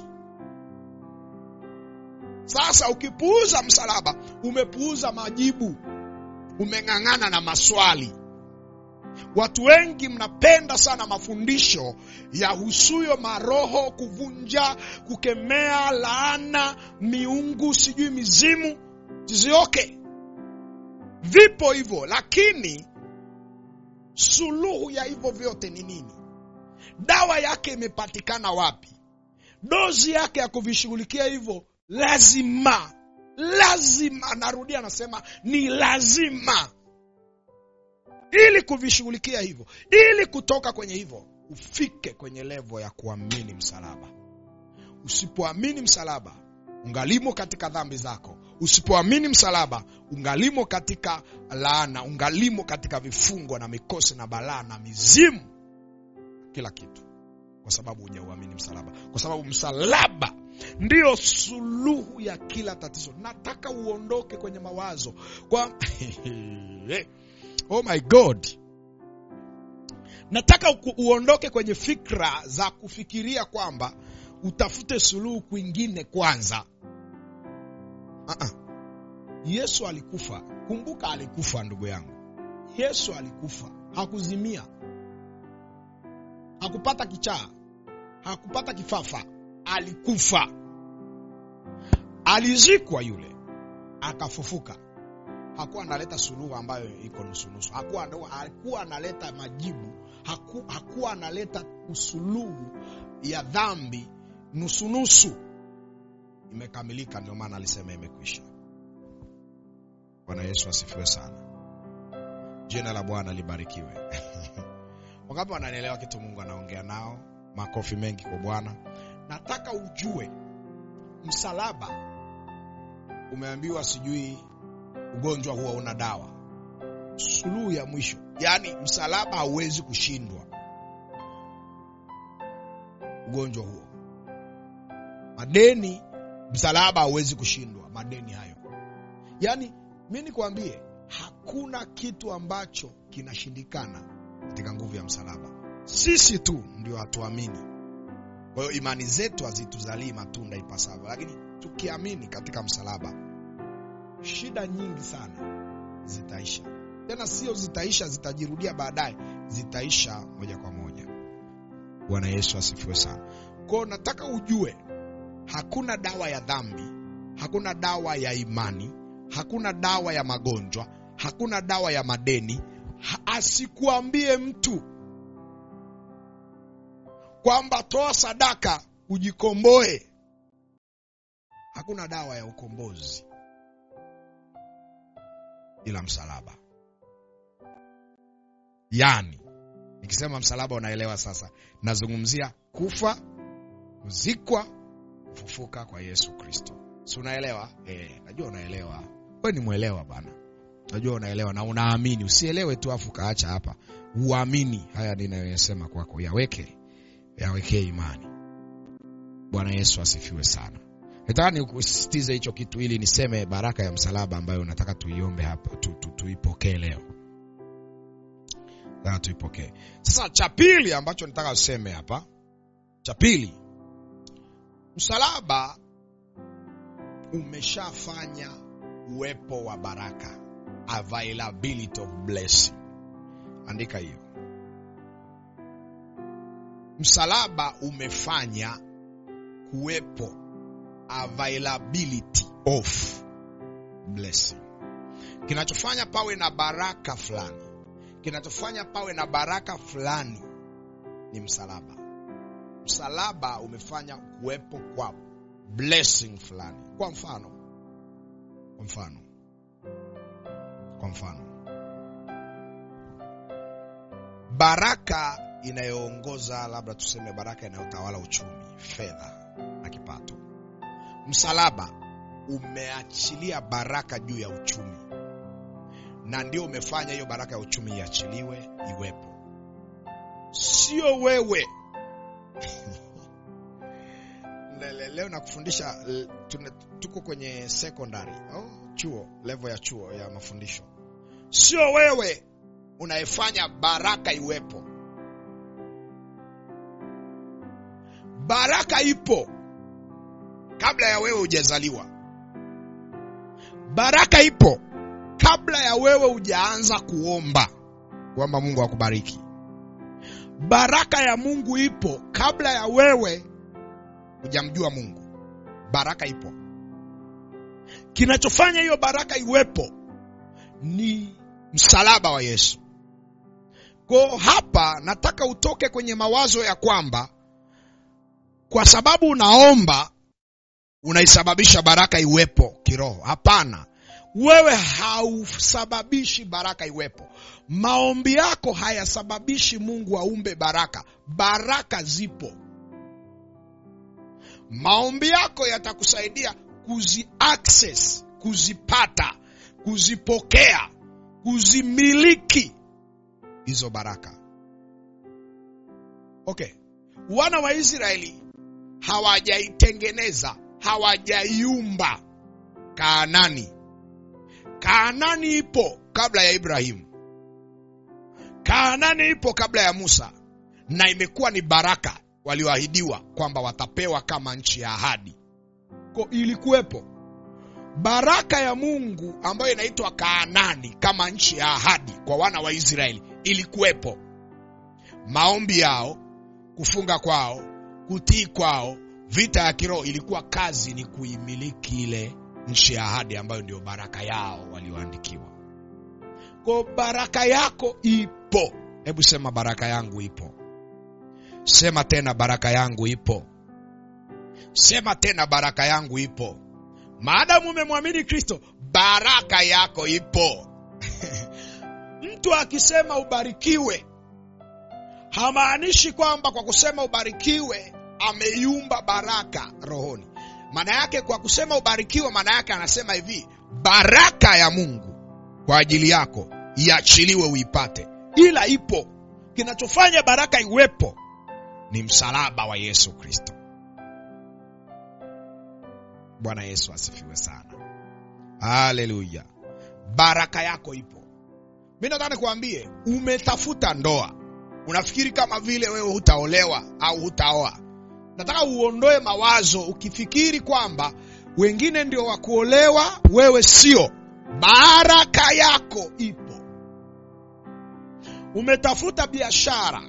sasa ukipuuza msalaba umepuuza majibu umeng'ang'ana na maswali watu wengi mnapenda sana mafundisho ya husuyo maroho kuvunja kukemea laana miungu sijui mizimu zizioke vipo hivyo lakini suluhu ya hivyo vyote ni nini dawa yake imepatikana wapi dozi yake ya kuvishughulikia hivyo lazima lazima narudia anasema ni lazima ili kuvishughulikia hivyo ili kutoka kwenye hivyo ufike kwenye levo ya kuamini msalaba usipoamini msalaba ungalimo katika dhambi zako usipoamini msalaba ungalimo katika laana ungalimo katika vifungo na mikosi na balaa na mizimu kila kitu kwa sababu hujauamini msalaba kwa sababu msalaba ndiyo suluhu ya kila tatizo nataka uondoke kwenye mawazo kwa oh my god nataka uondoke kwenye fikra za kufikiria kwamba utafute suluhu kwingine kwanza uh-uh. yesu alikufa kumbuka alikufa ndugu yangu yesu alikufa hakuzimia hakupata kichaa hakupata kifafa alikufa alizikwa yule akafufuka hakuwa analeta suluhu ambayo iko nusunusu hakuwa, hakuwa analeta majibu haku, hakuwa analeta usuluhu ya dhambi nusunusu imekamilika ndio maana alisema imekwisha bwana yesu asifiwe sana jina la bwana libarikiwe wangapi wananielewa kitu mungu anaongea nao makofi mengi kwa bwana nataka ujue msalaba umeambiwa sijui ugonjwa huwa una dawa suluhu ya mwisho yaani msalaba hauwezi kushindwa ugonjwa huo madeni msalaba hauwezi kushindwa madeni hayo yaani mi nikwambie hakuna kitu ambacho kinashindikana katika nguvu ya msalaba sisi tu ndio hatuamini kwa hiyo imani zetu hazituzalii matunda ipasavyo lakini tukiamini katika msalaba shida nyingi sana zitaisha tena sio zitaisha zitajirudia baadaye zitaisha moja kwa moja bwana yesu asifiwe sana kwao nataka ujue hakuna dawa ya dhambi hakuna dawa ya imani hakuna dawa ya magonjwa hakuna dawa ya madeni ha, asikuambie mtu kwamba toa sadaka ujikomboe hakuna dawa ya ukombozi ila msalaba yani nikisema msalaba unaelewa sasa nazungumzia kufa kuzikwa kufufuka kwa yesu kristo si unaelewa e, najua unaelewa we ni mwelewa bana najua unaelewa na unaamini usielewe tu afu kaacha hapa uamini haya ninayoyasema kwako yaweke yawekee imani bwana yesu asifiwe sana nataka nikusisitize hicho kitu ili niseme baraka ya msalaba ambayo nataka tuiombe hapa tu, tu, tuipokee leo nataka tuipokee sasa cha pili ambacho nataka useme hapa cha pili msalaba umeshafanya uwepo wa baraka availability of blessing andika hiyo msalaba umefanya kuwepo availability of blessing kinachofanya pawe na baraka fulani kinachofanya pawe na baraka fulani ni msalaba msalaba umefanya kuwepo kwa blessing fulani kwa mfano kwa mfano kwa mfano baraka inayoongoza labda tuseme baraka inayotawala uchumi fedha na kipato msalaba umeachilia baraka juu ya uchumi na ndio umefanya hiyo baraka ya uchumi iachiliwe iwepo, sio wewe. Lele- Leo nakufundisha l- tuna- tuko kwenye secondary au chuo, level ya chuo ya mafundisho. Sio wewe unayefanya baraka iwepo. Baraka ipo kabla ya wewe hujazaliwa. Baraka ipo kabla ya wewe hujaanza kuomba kwamba Mungu akubariki. Baraka ya Mungu ipo kabla ya wewe hujamjua Mungu. Baraka ipo. Kinachofanya hiyo baraka iwepo ni msalaba wa Yesu. Kwa hapa nataka utoke kwenye mawazo ya kwamba kwa sababu unaomba unaisababisha baraka iwepo kiroho. Hapana, wewe hausababishi baraka iwepo. Maombi yako hayasababishi Mungu aumbe baraka. Baraka zipo. Maombi yako yatakusaidia kuzi access, kuzipata, kuzipokea, kuzimiliki hizo baraka. Okay, wana wa Israeli hawajaitengeneza, hawajaiumba Kaanani. Kaanani ipo kabla ya Ibrahimu. Kaanani ipo kabla ya Musa, na imekuwa ni baraka walioahidiwa kwamba watapewa kama nchi ya ahadi. Ko ilikuwepo baraka ya Mungu ambayo inaitwa Kaanani kama nchi ya ahadi kwa wana wa Israeli, ilikuwepo. Maombi yao, kufunga kwao, kutii kwao, vita ya kiroho ilikuwa kazi ni kuimiliki ile nchi ya ahadi ambayo ndio baraka yao walioandikiwa. Kwa baraka yako ipo. Hebu sema baraka yangu ipo. Sema tena baraka yangu ipo. Sema tena baraka yangu ipo. Maadamu umemwamini Kristo, baraka yako ipo. Mtu akisema ubarikiwe, hamaanishi kwamba kwa kusema ubarikiwe ameiumba baraka rohoni. Maana yake kwa kusema ubarikiwe, maana yake anasema hivi, baraka ya Mungu kwa ajili yako iachiliwe uipate, ila ipo. Kinachofanya baraka iwepo ni msalaba wa Yesu Kristo. Bwana Yesu asifiwe sana, haleluya. Baraka yako ipo. Mi nataka nikuambie, umetafuta ndoa, unafikiri kama vile wewe hutaolewa au hutaoa. Nataka uondoe mawazo ukifikiri kwamba wengine ndio wa kuolewa, wewe sio. Baraka yako ipo. Umetafuta biashara,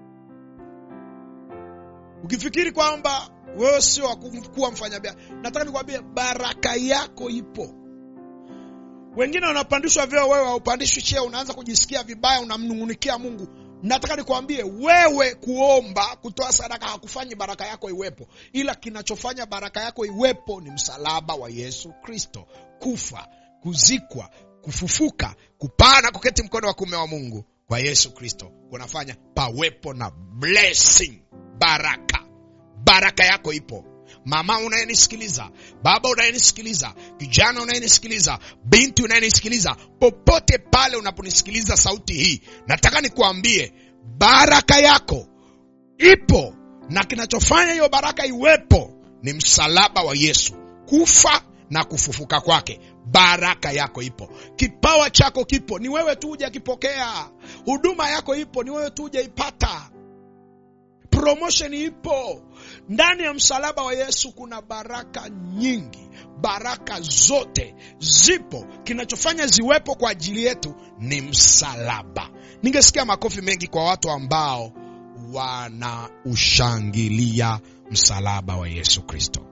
ukifikiri kwamba wewe sio wa kuwa mfanyabiashara. Nataka nikwambie baraka yako ipo. Wengine wanapandishwa vyeo, wewe haupandishwi cheo, unaanza kujisikia vibaya, unamnung'unikia Mungu. Nataka nikwambie wewe, kuomba, kutoa sadaka hakufanyi baraka yako iwepo, ila kinachofanya baraka yako iwepo ni msalaba wa Yesu Kristo, kufa, kuzikwa, kufufuka, kupaa na kuketi mkono wa kuume wa Mungu kwa Yesu Kristo kunafanya pawepo na blessing, baraka. Baraka yako ipo. Mama unayenisikiliza, baba unayenisikiliza, kijana unayenisikiliza, binti unayenisikiliza, popote pale unaponisikiliza sauti hii, nataka nikuambie baraka yako ipo, na kinachofanya hiyo baraka iwepo ni msalaba wa Yesu, kufa na kufufuka kwake. Baraka yako ipo, kipawa chako kipo, ni wewe tu hujakipokea. Huduma yako ipo, ni wewe tu hujaipata. Promotion ipo ndani ya msalaba wa Yesu. Kuna baraka nyingi, baraka zote zipo. Kinachofanya ziwepo kwa ajili yetu ni msalaba. Ningesikia makofi mengi kwa watu ambao wanaushangilia msalaba wa Yesu Kristo.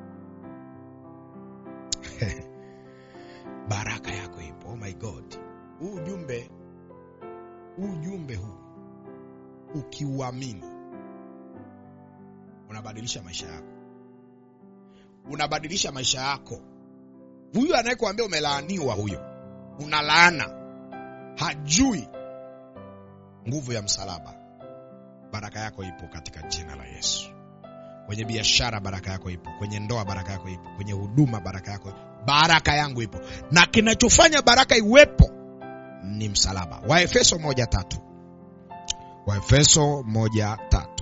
baraka yako ipo. Oh my God, huu ujumbe huu ujumbe huu ukiuamini unabadilisha maisha yako, unabadilisha maisha yako. Huyu anayekuambia umelaaniwa, huyo una laana, hajui nguvu ya msalaba. Baraka yako ipo katika jina la Yesu. Kwenye biashara baraka yako ipo, kwenye ndoa baraka yako ipo, kwenye huduma baraka yako, baraka yangu ipo. Na kinachofanya baraka iwepo ni msalaba. Waefeso moja tatu. Waefeso moja tatu.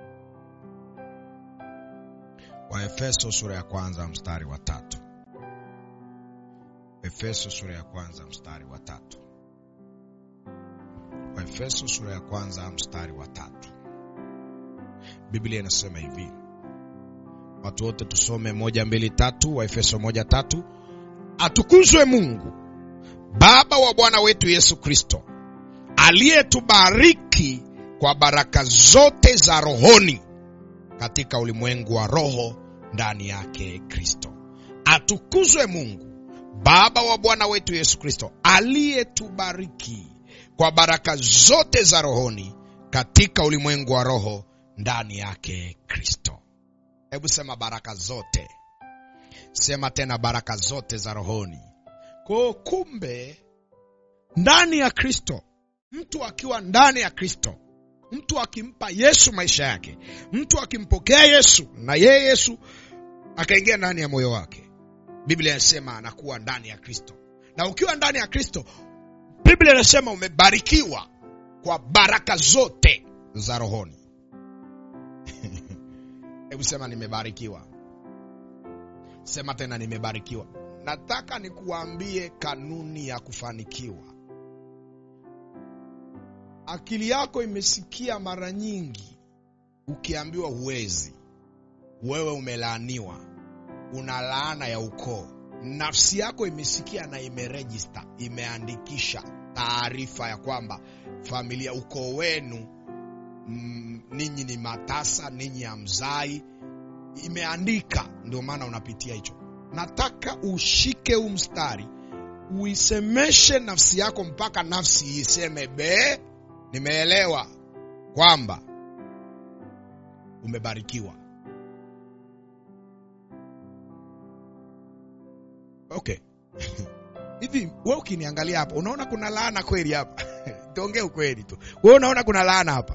Waefeso sura ya kwanza mstari wa tatu. Efeso sura ya kwanza mstari wa tatu. Waefeso sura ya kwanza mstari wa tatu. Biblia inasema hivi, watu wote tusome moja mbili tatu. Waefeso moja tatu. Atukuzwe Mungu Baba wa Bwana wetu Yesu Kristo, aliyetubariki kwa baraka zote za rohoni katika ulimwengu wa roho ndani yake Kristo. Atukuzwe Mungu Baba wa Bwana wetu Yesu Kristo, aliyetubariki kwa baraka zote za rohoni katika ulimwengu wa roho ndani yake Kristo. Hebu sema baraka zote. Sema tena baraka zote za rohoni. Kwa kumbe, ndani ya Kristo, mtu akiwa ndani ya Kristo, mtu akimpa Yesu maisha yake, mtu akimpokea Yesu na yeye Yesu akaingia ndani ya moyo wake, Biblia inasema anakuwa ndani ya Kristo. Na ukiwa ndani ya Kristo, Biblia inasema umebarikiwa kwa baraka zote za rohoni. Hebu sema nimebarikiwa. Sema tena nimebarikiwa. Nataka nikuambie kanuni ya kufanikiwa. Akili yako imesikia mara nyingi ukiambiwa huwezi, wewe umelaaniwa, una laana ya ukoo. Nafsi yako imesikia na imerejista, imeandikisha taarifa ya kwamba familia, ukoo wenu mm, ninyi ni matasa, ninyi hamzai, imeandika. Ndio maana unapitia hicho. Nataka ushike huu mstari uisemeshe nafsi yako mpaka nafsi iseme be, nimeelewa kwamba umebarikiwa. Okay. Hivi wewe ukiniangalia hapa unaona kuna laana kweli hapa? Tuongee ukweli tu. Wewe unaona kuna laana hapa?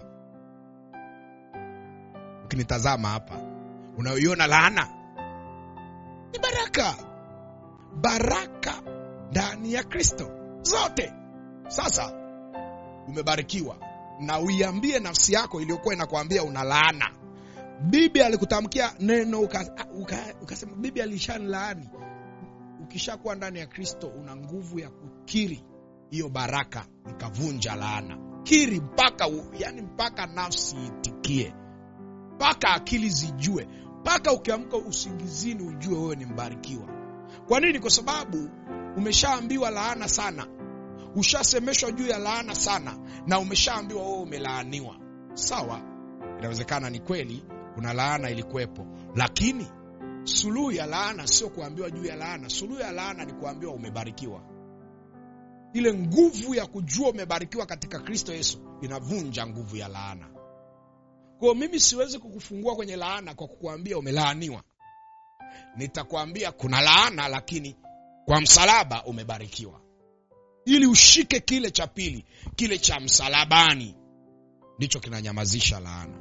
Ukinitazama hapa, unaiona laana? Ni baraka. Baraka ndani ya Kristo zote. Sasa umebarikiwa, na uiambie nafsi yako iliyokuwa inakwambia una laana. Bibi alikutamkia neno ukasema, uka, uka bibi alishanilaani. Ukishakuwa ndani ya Kristo una nguvu ya kukiri hiyo baraka, ikavunja laana. Kiri mpaka yani, mpaka nafsi itikie, mpaka akili zijue, mpaka ukiamka usingizini ujue wewe ni mbarikiwa. Kwa nini? Kwa sababu umeshaambiwa laana sana, ushasemeshwa juu ya laana sana, na umeshaambiwa wewe umelaaniwa. Sawa, inawezekana ni kweli kuna laana ilikuwepo, lakini suluhu ya laana sio kuambiwa juu ya laana. Suluhu ya laana ni kuambiwa umebarikiwa. Ile nguvu ya kujua umebarikiwa katika Kristo Yesu inavunja nguvu ya laana. Kwa mimi siwezi kukufungua kwenye laana kwa kukuambia umelaaniwa. Nitakwambia kuna laana, lakini kwa msalaba umebarikiwa, ili ushike kile cha pili, kile cha msalabani, ndicho kinanyamazisha laana.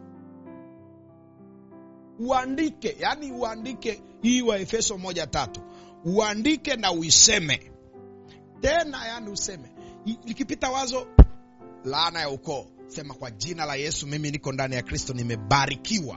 Uandike, yani uandike hii wa Efeso moja tatu, uandike na uiseme tena, yani useme likipita wazo laana ya ukoo, sema kwa jina la Yesu, mimi niko ndani ya Kristo, nimebarikiwa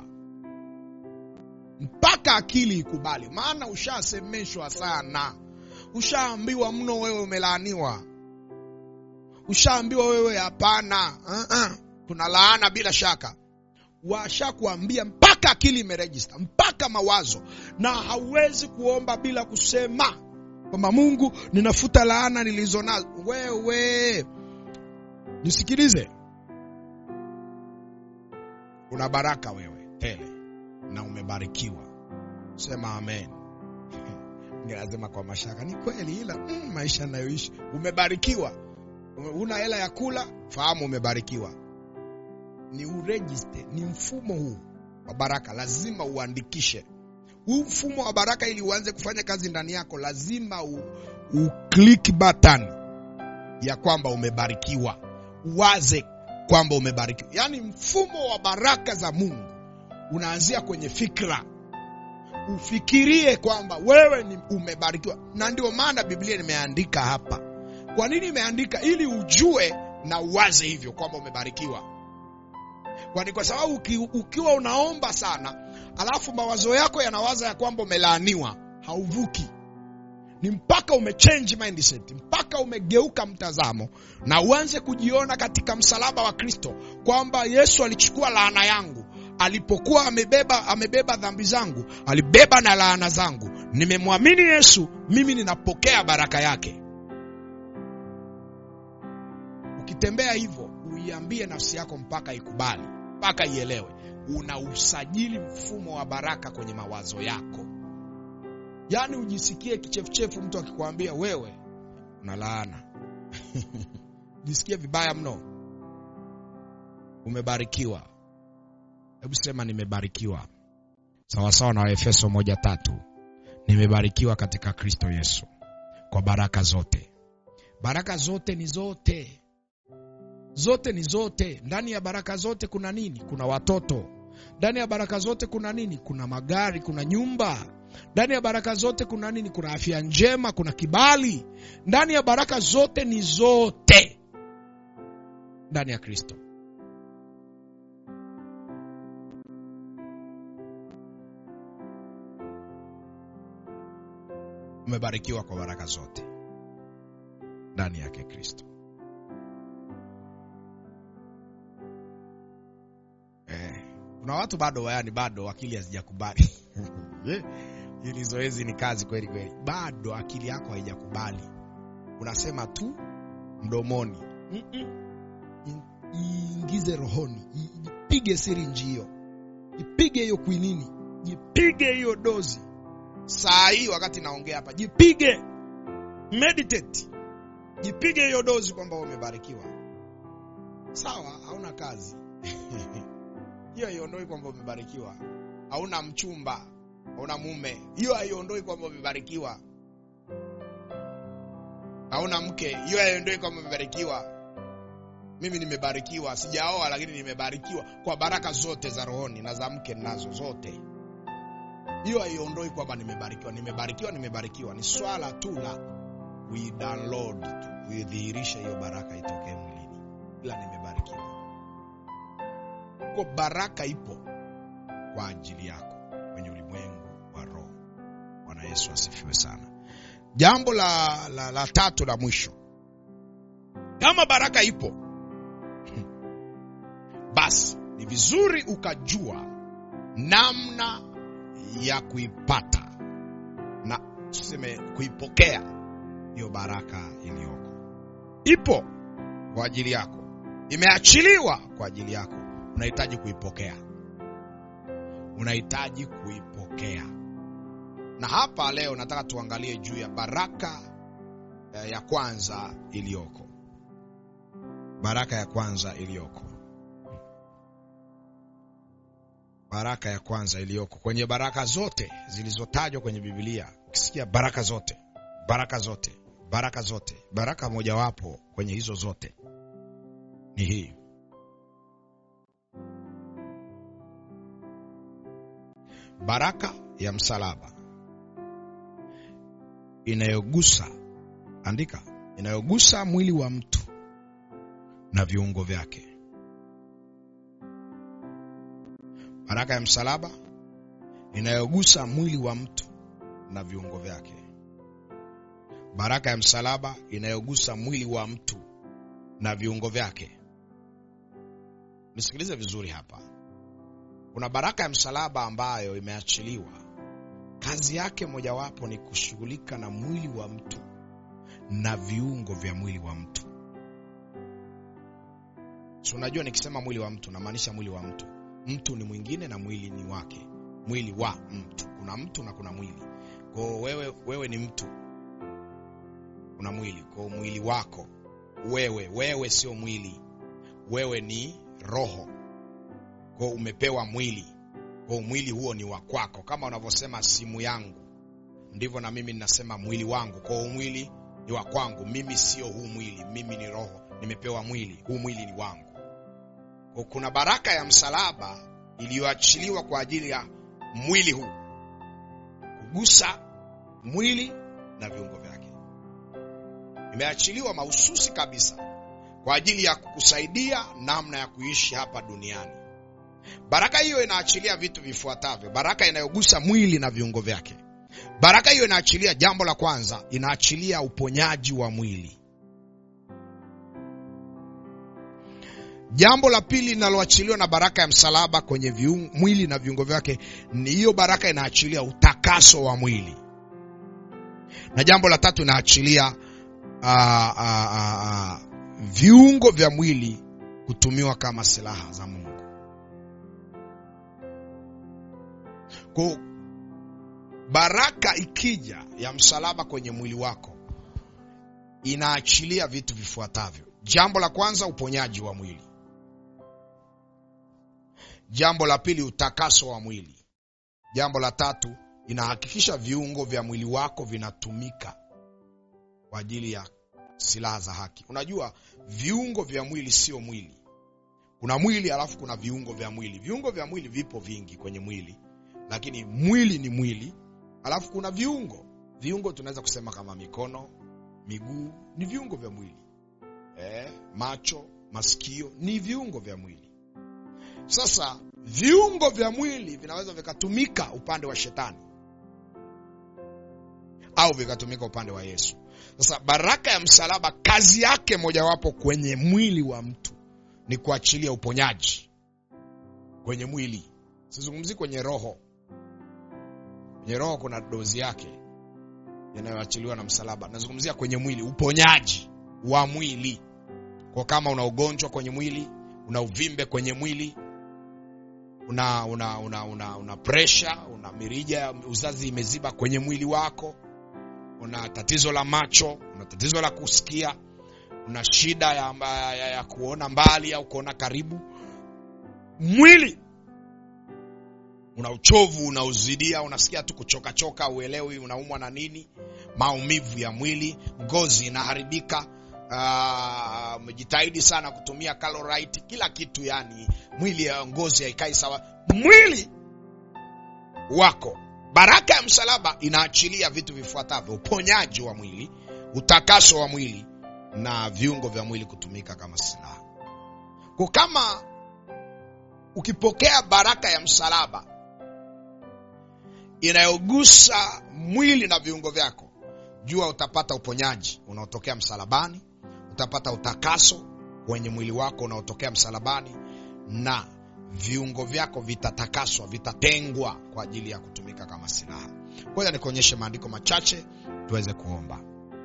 mpaka akili ikubali, maana ushasemeshwa sana, ushaambiwa mno, wewe umelaaniwa, ushaambiwa wewe hapana, uh -uh. kuna laana bila shaka, washakuambia mpaka akili imerejista, mpaka mawazo, na hauwezi kuomba bila kusema kwamba Mungu, ninafuta laana nilizo nazo. Wewe nisikilize, una baraka wewe tele na umebarikiwa. Sema amen. Lazima kwa mashaka, ni kweli, ila mm, maisha nayoishi umebarikiwa. Una hela ya kula, fahamu umebarikiwa. Ni urejiste, ni mfumo huu wa baraka, lazima uandikishe huu mfumo wa baraka. Ili uanze kufanya kazi ndani yako, lazima u, u click button ya kwamba umebarikiwa, uwaze kwamba umebarikiwa. Yaani mfumo wa baraka za Mungu unaanzia kwenye fikra, ufikirie kwamba wewe ni umebarikiwa. Na ndio maana Biblia nimeandika hapa kwa nini imeandika ili ujue na uwaze hivyo kwamba umebarikiwa kwani kwa sababu uki, ukiwa unaomba sana alafu mawazo yako yanawaza ya kwamba umelaaniwa hauvuki ni mpaka umechange mindset mpaka umegeuka mtazamo na uanze kujiona katika msalaba wa kristo kwamba yesu alichukua laana yangu alipokuwa amebeba amebeba dhambi zangu alibeba na laana zangu nimemwamini yesu mimi ninapokea baraka yake ukitembea hivyo uiambie nafsi yako mpaka ikubali mpaka ielewe una usajili mfumo wa baraka kwenye mawazo yako yaani ujisikie kichefuchefu mtu akikwambia wewe una laana jisikie vibaya mno umebarikiwa hebu sema nimebarikiwa sawasawa na waefeso moja tatu nimebarikiwa katika kristo yesu kwa baraka zote baraka zote ni zote zote ni zote ndani ya baraka zote kuna nini kuna watoto ndani ya baraka zote kuna nini kuna magari kuna nyumba ndani ya baraka zote kuna nini kuna afya njema kuna kibali ndani ya baraka zote ni zote ndani ya kristo umebarikiwa kwa baraka zote ndani yake kristo eh, kuna watu bado yani bado akili hazijakubali hili zoezi ni kazi kweli kweli bado akili yako haijakubali unasema tu mdomoni Mm-mm. iingize rohoni ipige siri njio ipige hiyo kwinini jipige hiyo dozi saa hii wakati naongea hapa jipige meditate jipige hiyo dozi kwamba umebarikiwa sawa hauna kazi hiyo haiondoi kwamba umebarikiwa hauna mchumba hauna mume hiyo haiondoi kwamba umebarikiwa hauna mke hiyo haiondoi kwamba umebarikiwa mimi nimebarikiwa sijaoa lakini nimebarikiwa kwa baraka zote za rohoni na za mke nazo zote hiyo haiondoi kwamba nimebarikiwa nimebarikiwa nimebarikiwa ni swala tu la we download tu kuidhihirisha hiyo baraka itokee mwilini ila nimebarikiwa kwa baraka ipo kwa ajili yako kwenye ulimwengu wa roho bwana yesu asifiwe sana jambo la, la, la tatu la mwisho kama baraka ipo basi ni vizuri ukajua namna ya kuipata na tuseme kuipokea hiyo baraka iliyoko ipo kwa ajili yako imeachiliwa kwa ajili yako unahitaji kuipokea unahitaji kuipokea na hapa leo nataka tuangalie juu ya baraka eh, ya kwanza iliyoko baraka ya kwanza iliyoko baraka ya kwanza iliyoko kwenye baraka zote zilizotajwa kwenye bibilia ukisikia baraka zote baraka zote baraka zote baraka mojawapo kwenye hizo zote ni hii baraka ya msalaba inayogusa andika inayogusa mwili wa mtu na viungo vyake baraka ya msalaba inayogusa mwili wa mtu na viungo vyake baraka ya msalaba inayogusa mwili wa mtu na viungo vyake nisikilize vizuri hapa kuna baraka ya msalaba ambayo imeachiliwa kazi yake mojawapo ni kushughulika na mwili wa mtu na viungo vya mwili wa mtu si unajua nikisema mwili wa mtu namaanisha mwili wa mtu mtu ni mwingine na mwili ni wake mwili wa mtu kuna mtu na kuna mwili kwao wewe wewe ni mtu kuna mwili kwao mwili wako wewe wewe sio mwili wewe ni roho kwao umepewa mwili kwao mwili huo ni wa kwako kama unavyosema simu yangu ndivyo na mimi ninasema mwili wangu kwao mwili ni wa kwangu mimi sio huu mwili mimi ni roho nimepewa mwili huu mwili ni wangu kwa kuna baraka ya msalaba iliyoachiliwa kwa ajili ya mwili huu kugusa mwili na viungo vyake imeachiliwa mahususi kabisa kwa ajili ya kukusaidia namna ya kuishi hapa duniani. Baraka hiyo inaachilia vitu vifuatavyo: baraka inayogusa mwili na viungo vyake. Baraka hiyo inaachilia, jambo la kwanza, inaachilia uponyaji wa mwili. Jambo la pili linaloachiliwa na baraka ya msalaba kwenye viungo, mwili na viungo vyake ni hiyo baraka inaachilia utakaso wa mwili, na jambo la tatu inaachilia uh, uh, uh, uh, viungo vya mwili kutumiwa kama silaha za Mungu. Kwa baraka ikija ya msalaba kwenye mwili wako inaachilia vitu vifuatavyo. Jambo la kwanza, uponyaji wa mwili. Jambo la pili, utakaso wa mwili. Jambo la tatu, inahakikisha viungo vya mwili wako vinatumika kwa ajili ya silaha za haki. Unajua viungo vya mwili sio mwili. Kuna mwili alafu kuna viungo vya mwili. Viungo vya mwili vipo vingi kwenye mwili, lakini mwili ni mwili, alafu kuna viungo. Viungo tunaweza kusema kama mikono, miguu ni viungo vya mwili eh, macho, masikio ni viungo vya mwili. Sasa viungo vya mwili vinaweza vikatumika upande wa shetani au vikatumika upande wa Yesu. Sasa baraka ya msalaba, kazi yake mojawapo kwenye mwili wa mtu ni kuachilia uponyaji kwenye mwili. Sizungumzi kwenye roho. Kwenye roho kuna dozi yake inayoachiliwa na msalaba. Nazungumzia kwenye mwili, uponyaji wa mwili. Kwa kama una ugonjwa kwenye mwili, una uvimbe kwenye mwili, una una una una, una pressure, una mirija ya uzazi imeziba kwenye mwili wako, una tatizo la macho, una tatizo la kusikia, una shida ya, ya, ya, ya kuona mbali au kuona karibu, mwili una uchovu unauzidia, unasikia tu kuchoka choka, uelewi unaumwa na nini, maumivu ya mwili, ngozi inaharibika. Umejitahidi uh, sana kutumia Colorite, kila kitu, yani mwili ya ngozi haikai sawa. Mwili wako, baraka ya msalaba inaachilia vitu vifuatavyo: uponyaji wa mwili, utakaso wa mwili na viungo vya mwili kutumika kama silaha. Kwa kama ukipokea baraka ya msalaba inayogusa mwili na viungo vyako, jua utapata uponyaji unaotokea msalabani, utapata utakaso kwenye mwili wako unaotokea msalabani, na viungo vyako vitatakaswa, vitatengwa kwa ajili ya kutumika kama silaha. Ngoja nikuonyeshe maandiko machache tuweze kuomba.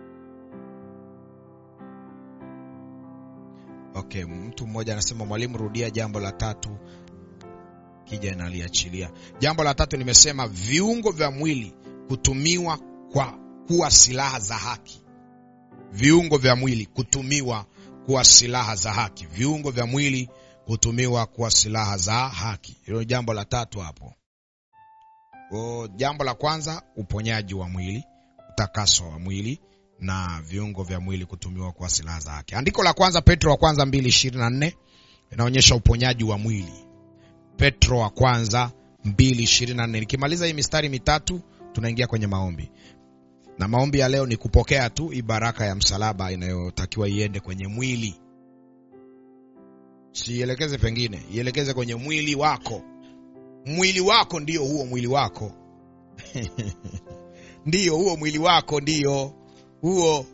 Okay, mtu mmoja anasema mwalimu, rudia jambo la tatu kija naliachilia. Jambo la tatu nimesema viungo vya mwili kutumiwa kwa kuwa silaha za haki. Viungo vya mwili kutumiwa kuwa silaha za haki. Viungo vya mwili kutumiwa kuwa silaha za haki. Hilo jambo la tatu hapo. O, jambo la kwanza uponyaji wa mwili, utakaso wa mwili na viungo vya mwili kutumiwa kuwa silaha za haki. Andiko la kwanza Petro wa kwanza 2:24 inaonyesha uponyaji wa mwili. Petro wa kwanza 2:24. Nikimaliza hii mistari mitatu tunaingia kwenye maombi. Na maombi ya leo ni kupokea tu hii baraka ya msalaba inayotakiwa iende kwenye mwili. Sielekeze pengine, ielekeze kwenye mwili wako. Mwili wako ndio huo mwili wako. Ndiyo huo mwili wako ndio huo.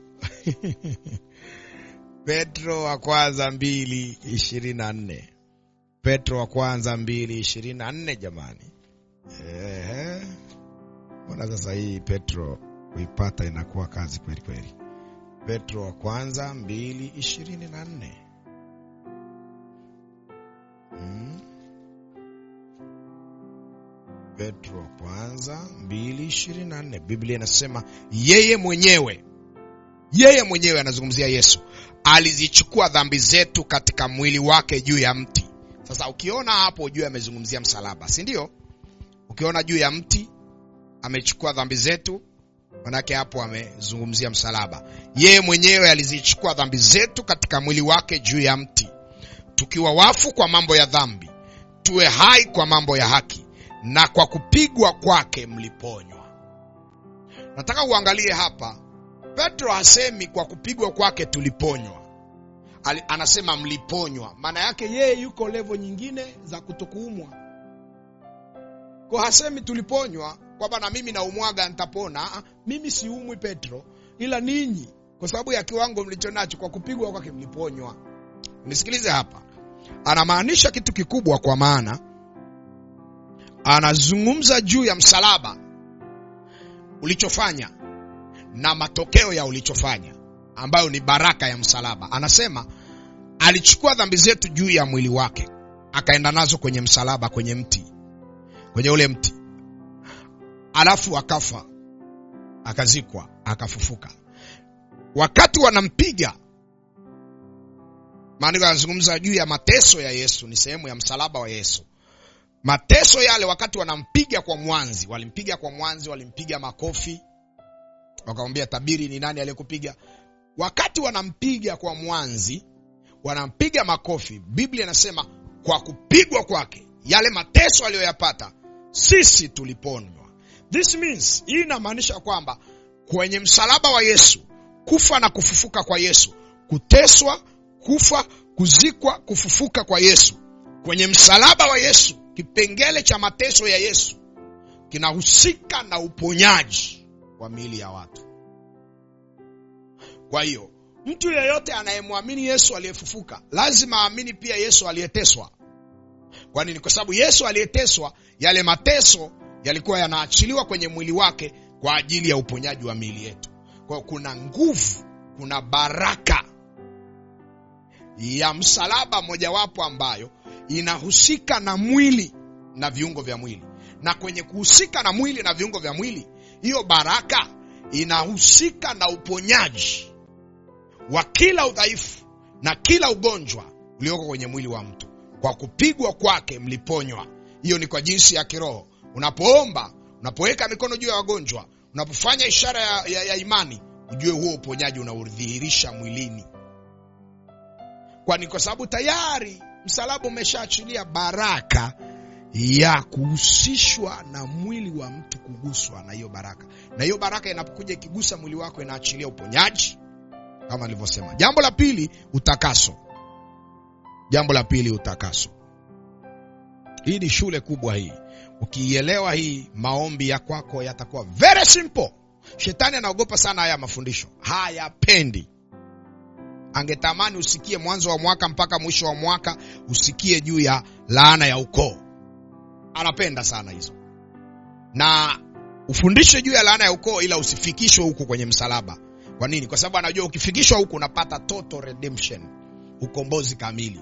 Petro wa kwanza 2:24. Petro wa kwanza mbili ishirini na nne jamani. Ehe, mbona sasa hii Petro kuipata inakuwa kazi kweli kweli. Petro wa kwanza mbili ishirini na nne. Hmm. Petro wa kwanza mbili ishirini na nne, Biblia inasema yeye mwenyewe, yeye mwenyewe anazungumzia Yesu, alizichukua dhambi zetu katika mwili wake juu ya mti. Sasa ukiona hapo juu amezungumzia msalaba, si ndio? Ukiona juu ya mti amechukua dhambi zetu, manake hapo amezungumzia msalaba. Yeye mwenyewe alizichukua dhambi zetu katika mwili wake juu ya mti, tukiwa wafu kwa mambo ya dhambi, tuwe hai kwa mambo ya haki, na kwa kupigwa kwake mliponywa. Nataka uangalie hapa, petro hasemi kwa kupigwa kwake tuliponywa Ali, anasema mliponywa maana yake yeye yuko levo nyingine za kutokuumwa kwa hasemi tuliponywa kwamba na mimi naumwaga nitapona Aa, mimi siumwi petro ila ninyi kwa sababu ya kiwango mlicho nacho kwa kupigwa kwake mliponywa nisikilize hapa anamaanisha kitu kikubwa kwa maana anazungumza juu ya msalaba ulichofanya na matokeo ya ulichofanya ambayo ni baraka ya msalaba anasema alichukua dhambi zetu juu ya mwili wake akaenda nazo kwenye msalaba kwenye mti kwenye ule mti alafu akafa akazikwa akafufuka wakati wanampiga maandiko yanazungumza juu ya mateso ya yesu ni sehemu ya msalaba wa yesu mateso yale wakati wanampiga kwa mwanzi walimpiga kwa mwanzi walimpiga makofi wakamwambia tabiri ni nani aliyekupiga wakati wanampiga kwa mwanzi wanampiga makofi biblia inasema kwa kupigwa kwake yale mateso aliyoyapata sisi tuliponywa this means hii inamaanisha kwamba kwenye msalaba wa yesu kufa na kufufuka kwa yesu kuteswa kufa kuzikwa kufufuka kwa yesu kwenye msalaba wa yesu kipengele cha mateso ya yesu kinahusika na uponyaji wa miili ya watu kwa hiyo mtu yeyote anayemwamini yesu aliyefufuka lazima aamini pia yesu aliyeteswa kwa nini kwa sababu yesu aliyeteswa yale mateso yalikuwa yanaachiliwa kwenye mwili wake kwa ajili ya uponyaji wa miili yetu kwa hiyo kuna nguvu kuna baraka ya msalaba mojawapo ambayo inahusika na mwili na viungo vya mwili na kwenye kuhusika na mwili na viungo vya mwili hiyo baraka inahusika na uponyaji wa kila udhaifu na kila ugonjwa ulioko kwenye mwili wa mtu kwa kupigwa kwake mliponywa hiyo ni kwa jinsi ya kiroho unapoomba unapoweka mikono juu ya wagonjwa unapofanya ishara ya, ya, ya imani ujue huo uponyaji unaudhihirisha mwilini kwani kwa sababu tayari msalaba umeshaachilia baraka ya kuhusishwa na mwili wa mtu kuguswa na hiyo baraka na hiyo baraka inapokuja ikigusa mwili wako inaachilia uponyaji kama alivyosema jambo la pili utakaso jambo la pili utakaso hii ni shule kubwa hii ukiielewa hii maombi ya kwako yatakuwa very simple shetani anaogopa sana haya mafundisho hayapendi angetamani usikie mwanzo wa mwaka mpaka mwisho wa mwaka usikie juu ya laana ya ukoo anapenda sana hizo na ufundishe juu ya laana ya ukoo ila usifikishwe huku kwenye msalaba kwa nini kwa sababu anajua ukifikishwa huku unapata total redemption ukombozi kamili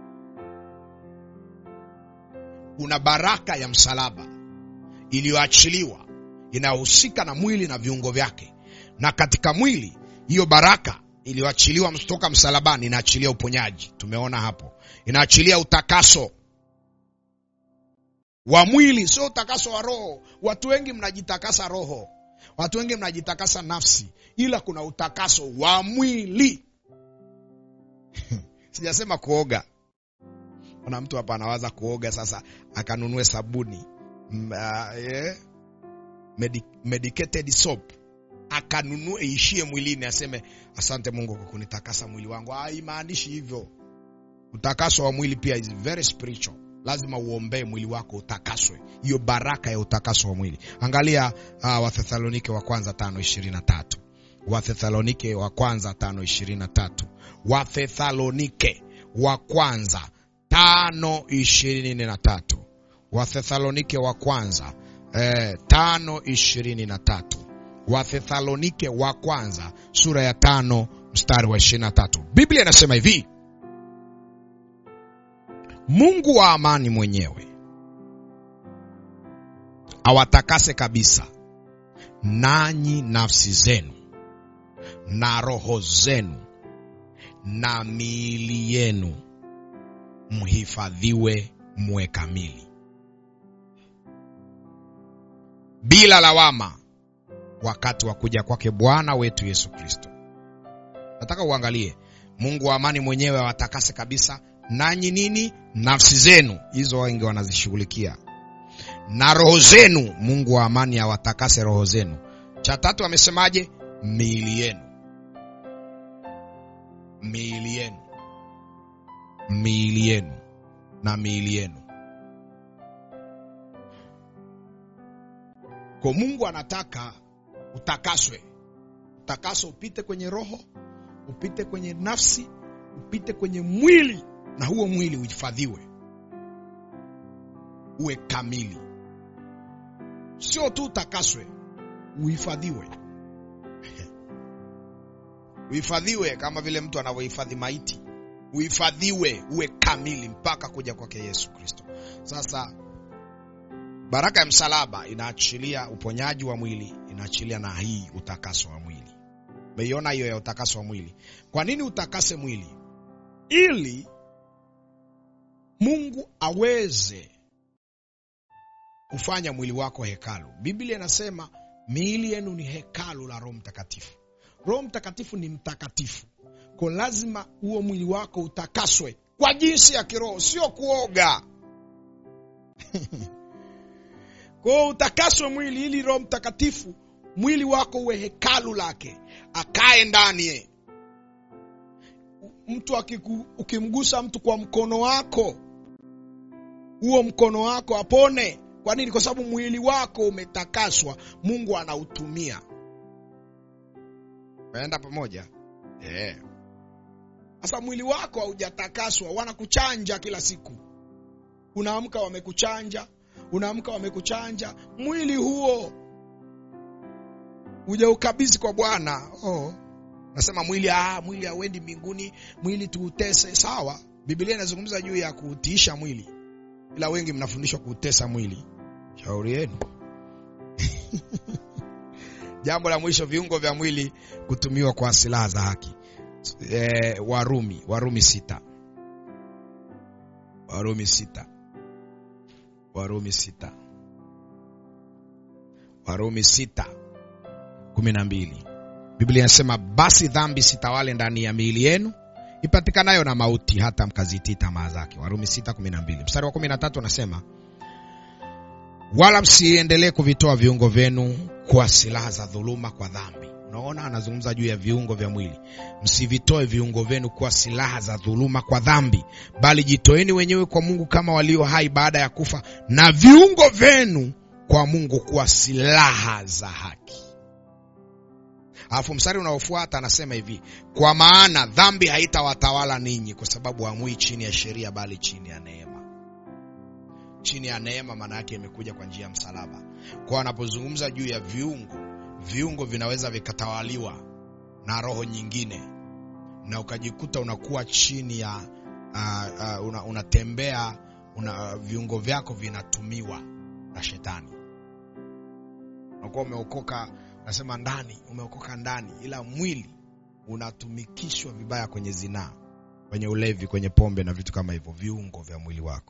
kuna baraka ya msalaba iliyoachiliwa inayohusika na mwili na viungo vyake na katika mwili hiyo baraka iliyoachiliwa toka msalabani inaachilia uponyaji tumeona hapo inaachilia utakaso wa mwili sio utakaso wa roho watu wengi mnajitakasa roho watu wengi mnajitakasa nafsi ila kuna utakaso wa mwili sijasema kuoga kuna mtu hapa anawaza kuoga sasa akanunue sabuni mm, uh, yeah. Medi medicated soap akanunue ishie mwilini aseme asante mungu kwa kunitakasa mwili wangu haimaanishi hivyo utakaso wa mwili pia is very spiritual lazima uombee mwili wako utakaswe hiyo baraka ya utakaso wa mwili angalia uh, wathesalonike wa kwanza tano ishirini na tatu wathesalonike wa kwanza tano ishirini na tatu wathesalonike wa kwanza tano ishirini na tatu wathesalonike wa kwanza eh, tano ishirini na tatu wathesalonike wa kwanza sura ya tano mstari wa ishirini na tatu biblia inasema hivi mungu wa amani mwenyewe awatakase kabisa nanyi nafsi zenu na roho zenu na miili yenu mhifadhiwe mwe kamili bila lawama wakati wa kuja kwake bwana wetu yesu kristo nataka uangalie mungu wa amani mwenyewe awatakase kabisa nanyi nini nafsi zenu hizo wengi wanazishughulikia na roho zenu mungu wa amani awatakase roho zenu cha tatu amesemaje miili yenu miili yenu miili yenu na miili yenu kwa mungu anataka utakaswe utakaso upite kwenye roho upite kwenye nafsi upite kwenye mwili na huo mwili uhifadhiwe uwe kamili sio tu utakaswe uhifadhiwe uhifadhiwe kama vile mtu anavyohifadhi maiti uhifadhiwe uwe kamili mpaka kuja kwake yesu kristo sasa baraka ya msalaba inaachilia uponyaji wa mwili inaachilia na hii utakaso wa mwili umeiona hiyo ya utakaso wa mwili kwa nini utakase mwili ili mungu aweze kufanya mwili wako hekalu biblia inasema miili yenu ni hekalu la roho mtakatifu roho mtakatifu ni mtakatifu ko lazima huo mwili wako utakaswe kwa jinsi ya kiroho sio kuoga kwao utakaswe mwili ili roho mtakatifu mwili wako uwe hekalu lake akae ndani mtu akiku, ukimgusa mtu kwa mkono wako huo mkono wako apone kwa nini kwa sababu mwili wako umetakaswa mungu anautumia naenda pamoja sasa yeah. mwili wako haujatakaswa wanakuchanja kila siku unaamka wamekuchanja unaamka wamekuchanja mwili huo ujaukabidhi kwa bwana oh. nasema mwili ah, mwili hauendi mbinguni mwili tuutese sawa biblia inazungumza juu ya kuutiisha mwili ila wengi mnafundishwa kuutesa mwili shauri yenu jambo la mwisho viungo vya mwili kutumiwa kwa silaha za haki e, warumi warumi sita warumi sita warumi sita warumi sita kumi na mbili biblia inasema basi dhambi sitawale ndani ya miili yenu ipatikanayo na mauti hata mkazitii tamaa zake warumi sita kumi na mbili mstari wa kumi na tatu unasema wala msiendelee kuvitoa viungo vyenu kwa silaha za dhuluma kwa dhambi unaona anazungumza juu ya viungo vya mwili msivitoe viungo vyenu kuwa silaha za dhuluma kwa dhambi bali jitoeni wenyewe kwa mungu kama walio hai baada ya kufa na viungo vyenu kwa mungu kuwa silaha za haki alafu mstari unaofuata anasema hivi kwa maana dhambi haitawatawala ninyi kwa sababu hamui chini ya sheria bali chini ya neema chini ya neema maana yake imekuja kwa njia ya msalaba kwa anapozungumza juu ya viungo viungo vinaweza vikatawaliwa na roho nyingine na ukajikuta unakuwa chini ya uh, uh, una, unatembea una, uh, viungo vyako vinatumiwa na shetani unakuwa umeokoka nasema ndani umeokoka ndani ila mwili unatumikishwa vibaya kwenye zinaa kwenye ulevi kwenye pombe na vitu kama hivyo viungo vya mwili wako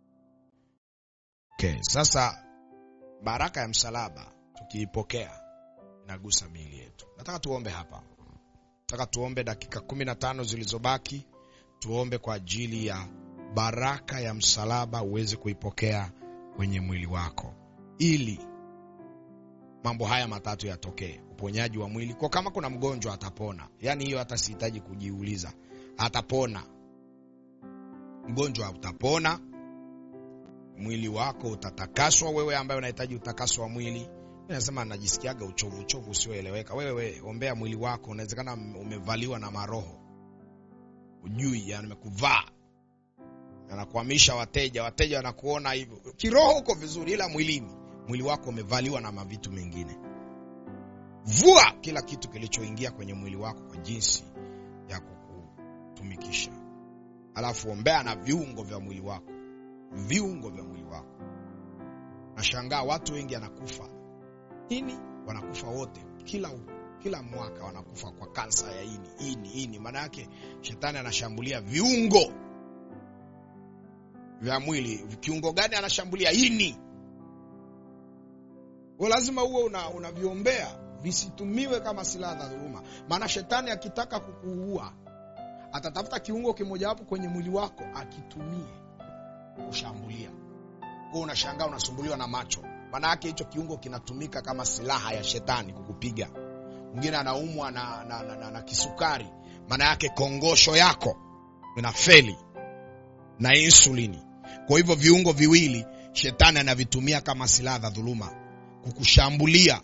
okay sasa baraka ya msalaba tukiipokea inagusa miili yetu nataka tuombe hapa nataka tuombe dakika kumi na tano zilizobaki tuombe kwa ajili ya baraka ya msalaba uweze kuipokea kwenye mwili wako ili mambo haya matatu yatokee uponyaji wa mwili kwa kama kuna mgonjwa atapona yaani hiyo hata sihitaji kujiuliza atapona mgonjwa utapona mwili wako utatakaswa wewe ambaye unahitaji utakaso wa mwili nasema najisikiaga uchovu uchovu usioeleweka wewe ombea mwili wako unawezekana umevaliwa na maroho ujui yamekuvaa anakuhamisha wateja wateja wanakuona hivyo kiroho uko vizuri ila mwilini mwili wako umevaliwa na mavitu mengine vua kila kitu kilichoingia kwenye mwili wako kwa jinsi ya kukutumikisha alafu ombea na viungo vya mwili wako viungo vya mwili wako nashangaa watu wengi anakufa ini wanakufa wote kila kila mwaka wanakufa kwa kansa ya ini ini ini maana yake shetani anashambulia viungo vya mwili kiungo gani anashambulia ini kwa lazima uwe unaviombea una visitumiwe kama silaha za dhuluma maana shetani akitaka kukuua atatafuta kiungo kimojawapo kwenye mwili wako akitumie kushambulia kwa unashangaa unasumbuliwa na macho maana yake hicho kiungo kinatumika kama silaha ya shetani kukupiga mwingine anaumwa na, na, na, na, na kisukari maana yake kongosho yako ina feli na insulini kwa hivyo viungo viwili shetani anavitumia kama silaha za dhuluma kukushambulia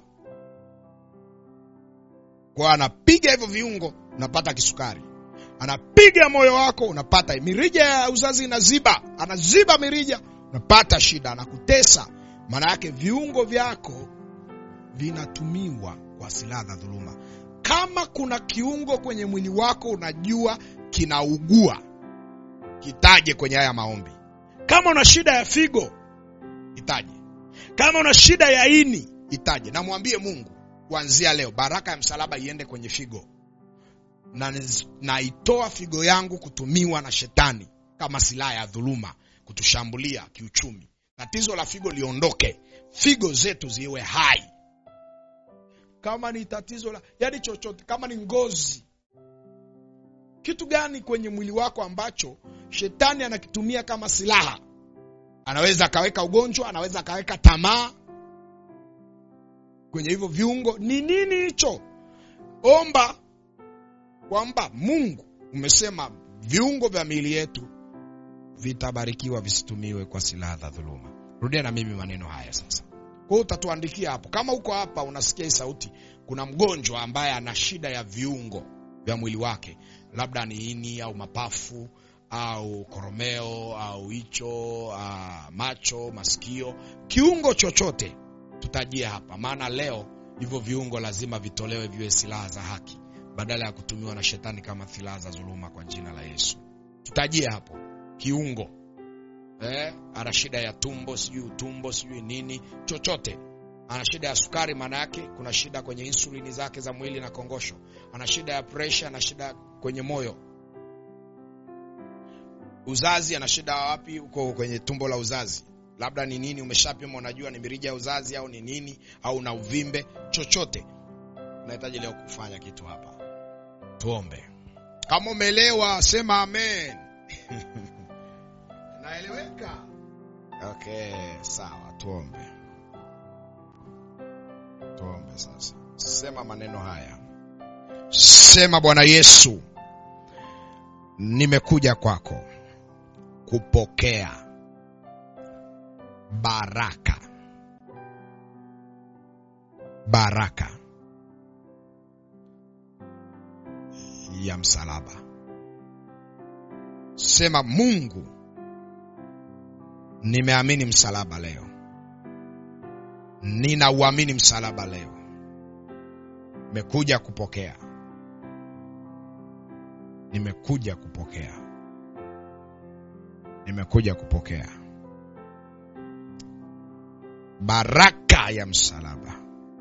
kwa anapiga hivyo viungo unapata kisukari anapiga moyo wako unapata mirija ya uzazi inaziba anaziba mirija unapata shida anakutesa maana yake viungo vyako vinatumiwa kwa silaha za dhuluma kama kuna kiungo kwenye mwili wako unajua kinaugua kitaje kwenye haya maombi kama una shida ya figo itaje kama una shida ya ini itaje na mwambie mungu kuanzia leo baraka ya msalaba iende kwenye figo na naitoa figo yangu kutumiwa na shetani kama silaha ya dhuluma kutushambulia kiuchumi tatizo la figo liondoke figo zetu ziwe hai kama ni tatizo la yani chochote kama ni ngozi kitu gani kwenye mwili wako ambacho shetani anakitumia kama silaha anaweza akaweka ugonjwa anaweza akaweka tamaa kwenye hivyo viungo ni nini hicho omba kwamba mungu umesema viungo vya miili yetu vitabarikiwa visitumiwe kwa silaha za dhuluma rudia na mimi maneno haya sasa kwa hiyo utatuandikia hapo kama uko hapa unasikia hii sauti kuna mgonjwa ambaye ana shida ya viungo vya mwili wake labda ni ini au mapafu au koromeo au hicho uh, macho masikio kiungo chochote tutajie hapa maana leo hivyo viungo lazima vitolewe viwe silaha za haki badala ya kutumiwa na shetani kama silaha za dhuluma kwa jina la yesu tutajie hapo kiungo eh, ana shida ya tumbo sijui utumbo sijui nini chochote ana shida ya sukari maana yake kuna shida kwenye insulini zake za mwili na kongosho ana shida ya presha ana shida kwenye moyo uzazi ana shida wapi huko kwenye tumbo la uzazi labda ni nini umeshapima unajua ni mirija ya uzazi au ni nini au na uvimbe chochote unahitaji leo kufanya kitu hapa tuombe kama umeelewa sema amen naeleweka okay sawa tuombe tuombe sasa sema maneno haya sema bwana yesu nimekuja kwako kupokea baraka baraka ya msalaba sema mungu nimeamini msalaba leo ninauamini msalaba leo nimekuja kupokea nimekuja kupokea nimekuja kupokea baraka ya msalaba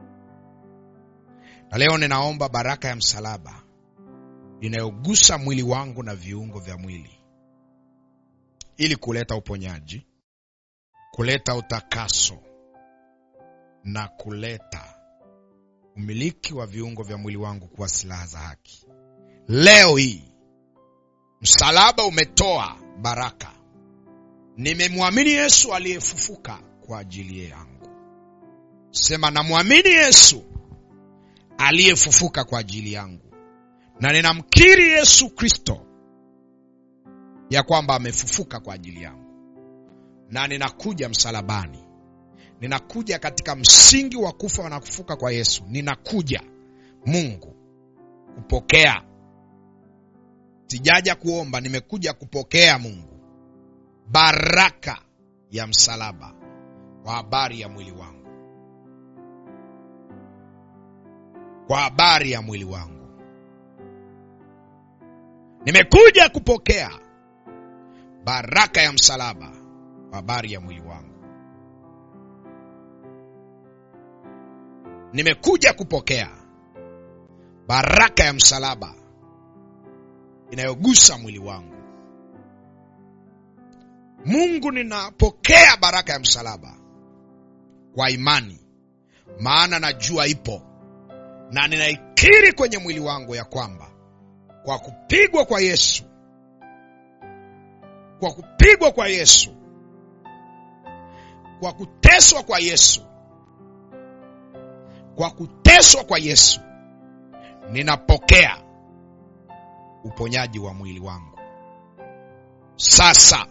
na leo ninaomba baraka ya msalaba inayogusa mwili wangu na viungo vya mwili ili kuleta uponyaji kuleta utakaso na kuleta umiliki wa viungo vya mwili wangu kuwa silaha za haki leo hii msalaba umetoa baraka nimemwamini yesu aliyefufuka kwa ajili yangu sema namwamini yesu aliyefufuka kwa ajili yangu na ninamkiri yesu kristo ya kwamba amefufuka kwa ajili yangu na ninakuja msalabani ninakuja katika msingi wa kufa na kufuka kwa yesu ninakuja mungu kupokea sijaja kuomba nimekuja kupokea mungu baraka ya msalaba kwa habari ya mwili wangu kwa habari ya mwili wangu nimekuja kupokea baraka ya msalaba kwa habari ya mwili wangu nimekuja kupokea baraka ya msalaba inayogusa mwili wangu mungu ninapokea baraka ya msalaba kwa imani maana najua ipo na ninaikiri kwenye mwili wangu ya kwamba kwa kupigwa kwa yesu kwa kupigwa kwa yesu kwa kuteswa kwa yesu kwa kuteswa kwa yesu ninapokea uponyaji wa mwili wangu sasa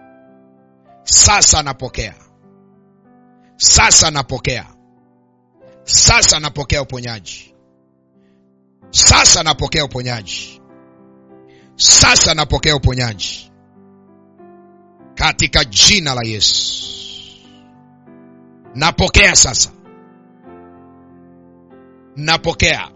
sasa napokea sasa napokea sasa napokea uponyaji sasa napokea uponyaji sasa napokea uponyaji katika jina la yesu napokea sasa napokea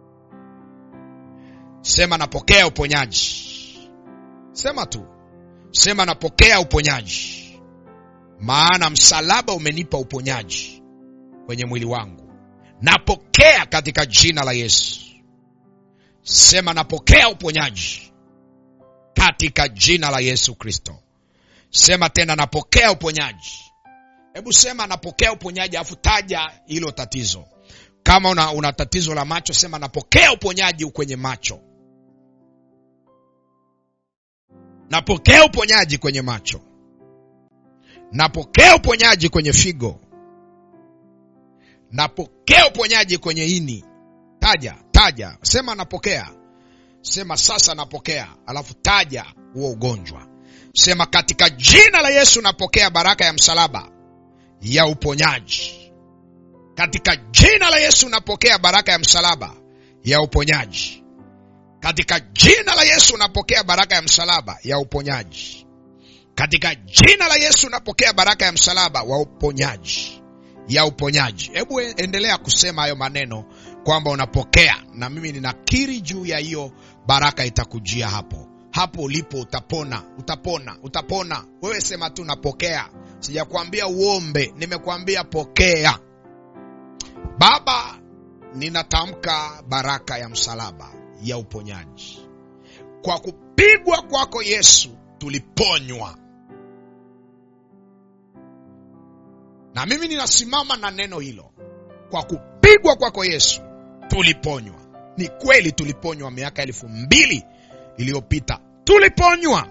sema napokea uponyaji sema tu sema napokea uponyaji maana msalaba umenipa uponyaji kwenye mwili wangu napokea katika jina la yesu sema napokea uponyaji katika jina la yesu kristo sema tena napokea uponyaji hebu sema napokea uponyaji alafu taja hilo tatizo kama una, una tatizo la macho sema napokea uponyaji kwenye macho napokea uponyaji kwenye macho napokea uponyaji kwenye figo napokea uponyaji kwenye ini taja taja sema napokea sema sasa napokea alafu taja huo ugonjwa sema katika jina la yesu napokea baraka ya msalaba ya uponyaji katika jina la yesu napokea baraka ya msalaba ya uponyaji katika jina la yesu napokea baraka ya msalaba ya uponyaji katika jina la yesu napokea baraka ya msalaba wa uponyaji ya uponyaji hebu endelea kusema hayo maneno kwamba unapokea na mimi ninakiri juu ya hiyo baraka itakujia hapo hapo ulipo utapona utapona utapona wewe sema tu napokea sijakwambia uombe nimekuambia pokea baba ninatamka baraka ya msalaba ya uponyaji kwa kupigwa kwako yesu tuliponywa na mimi ninasimama na neno hilo kwa kupigwa kwako yesu tuliponywa ni kweli tuliponywa miaka elfu mbili iliyopita tuliponywa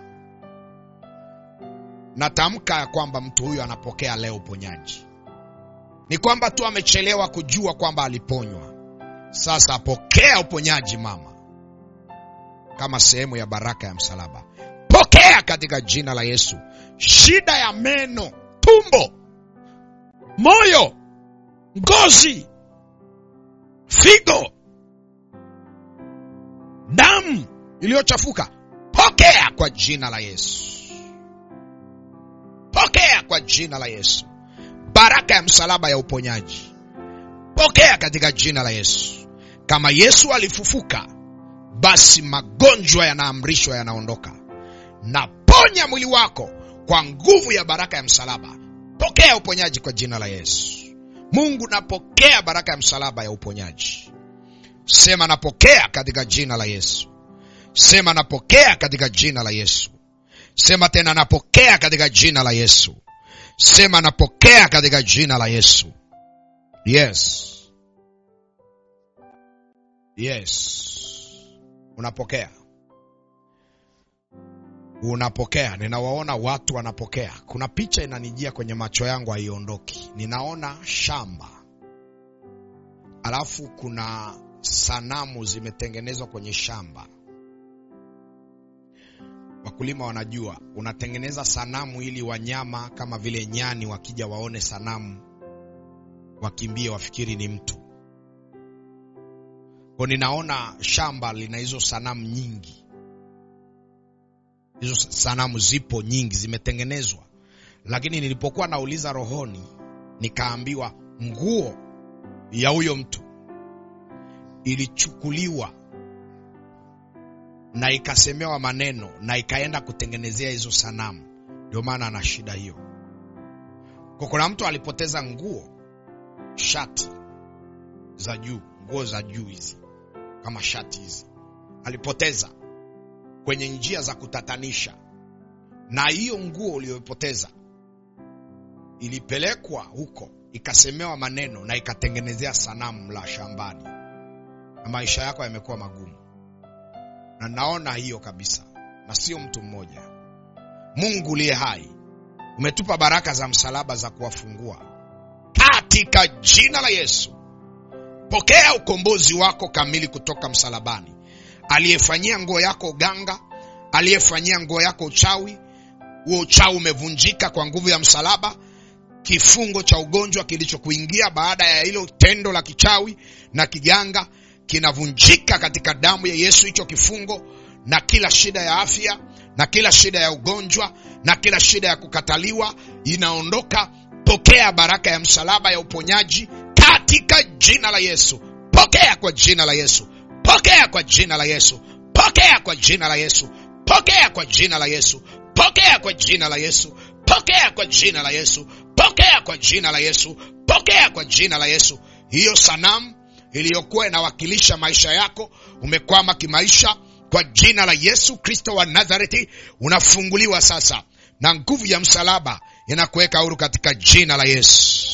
natamka ya kwamba mtu huyu anapokea leo uponyaji ni kwamba tu amechelewa kujua kwamba aliponywa sasa apokea uponyaji mama kama sehemu ya baraka ya msalaba pokea katika jina la yesu shida ya meno tumbo moyo ngozi figo damu iliyochafuka pokea kwa jina la yesu pokea kwa jina la yesu baraka ya msalaba ya uponyaji pokea katika jina la yesu kama yesu alifufuka basi magonjwa yanaamrishwa yanaondoka naponya mwili wako kwa nguvu ya baraka ya msalaba pokea uponyaji kwa jina la yesu mungu napokea baraka ya msalaba ya uponyaji sema napokea katika jina la yesu sema napokea katika jina la yesu sema tena napokea katika jina la yesu sema napokea katika jina la yesu yes yes unapokea unapokea ninawaona watu wanapokea kuna picha inanijia kwenye macho yangu haiondoki ninaona shamba alafu kuna sanamu zimetengenezwa kwenye shamba wakulima wanajua unatengeneza sanamu ili wanyama kama vile nyani wakija waone sanamu wakimbie wafikiri ni mtu ko ninaona shamba lina hizo sanamu nyingi hizo sanamu zipo nyingi zimetengenezwa lakini nilipokuwa nauliza rohoni nikaambiwa nguo ya huyo mtu ilichukuliwa na ikasemewa maneno na ikaenda kutengenezea hizo sanamu ndio maana ana shida hiyo kwa kuna mtu alipoteza nguo shati za juu nguo za juu hizi kama shati hizi alipoteza kwenye njia za kutatanisha na hiyo nguo uliyopoteza ilipelekwa huko ikasemewa maneno na ikatengenezea sanamu la shambani na maisha yako yamekuwa magumu na naona hiyo kabisa na sio mtu mmoja mungu uliye hai umetupa baraka za msalaba za kuwafungua katika jina la yesu pokea ukombozi wako kamili kutoka msalabani aliyefanyia nguo yako uganga aliyefanyia nguo yako uchawi huo uchawi umevunjika kwa nguvu ya msalaba kifungo cha ugonjwa kilichokuingia baada ya hilo tendo la kichawi na kiganga kinavunjika katika damu ya yesu hicho kifungo na kila shida ya afya na kila shida ya ugonjwa na kila shida ya kukataliwa inaondoka pokea baraka ya msalaba ya uponyaji katika jina la yesu pokea kwa jina la yesu pokea kwa jina la yesu pokea kwa jina la yesu pokea kwa jina la yesu pokea kwa jina la yesu pokea kwa jina la yesu pokea kwa jina la yesu pokea kwa jina la yesu hiyo sanamu iliyokuwa inawakilisha maisha yako umekwama kimaisha kwa jina la yesu kristo wa nazareti unafunguliwa sasa na nguvu ya msalaba inakuweka huru katika jina la yesu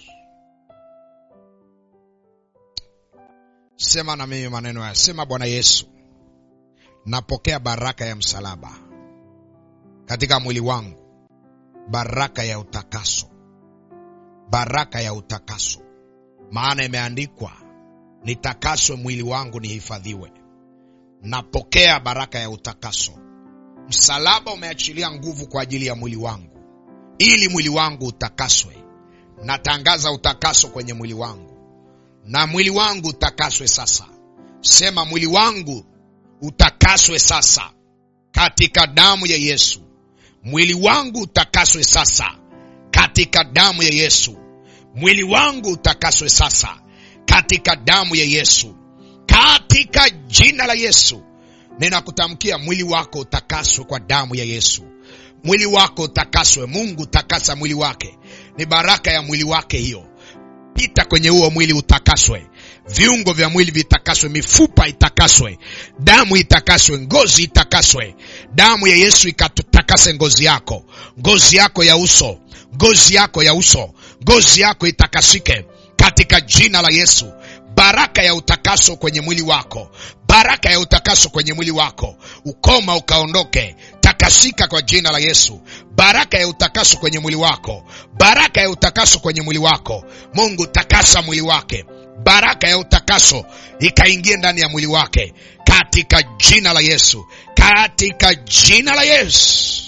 sema na mimi maneno haya sema bwana yesu napokea baraka ya msalaba katika mwili wangu baraka ya utakaso baraka ya utakaso maana imeandikwa nitakaswe mwili wangu nihifadhiwe napokea baraka ya utakaso msalaba umeachilia nguvu kwa ajili ya mwili wangu ili mwili wangu utakaswe natangaza utakaso kwenye mwili wangu na mwili wangu utakaswe sasa sema mwili wangu utakaswe sasa katika damu ya yesu mwili wangu utakaswe sasa katika damu ya yesu mwili wangu utakaswe sasa katika damu ya yesu katika jina la yesu ninakutamkia mwili wako utakaswe kwa damu ya yesu mwili wako utakaswe mungu takasa mwili wake ni baraka ya mwili wake hiyo pita kwenye huo mwili utakaswe viungo vya mwili vitakaswe mifupa itakaswe damu itakaswe ngozi itakaswe damu ya yesu ikatakase ngozi yako ngozi yako ya uso ngozi yako ya uso ngozi yako itakasike katika jina la yesu baraka ya utakaso kwenye mwili wako baraka ya utakaso kwenye mwili wako ukoma ukaondoke takasika kwa jina la yesu baraka ya utakaso kwenye mwili wako baraka ya utakaso kwenye mwili wako mungu takasa mwili wake baraka ya utakaso ikaingie ndani ya mwili wake katika jina la yesu katika jina la yesu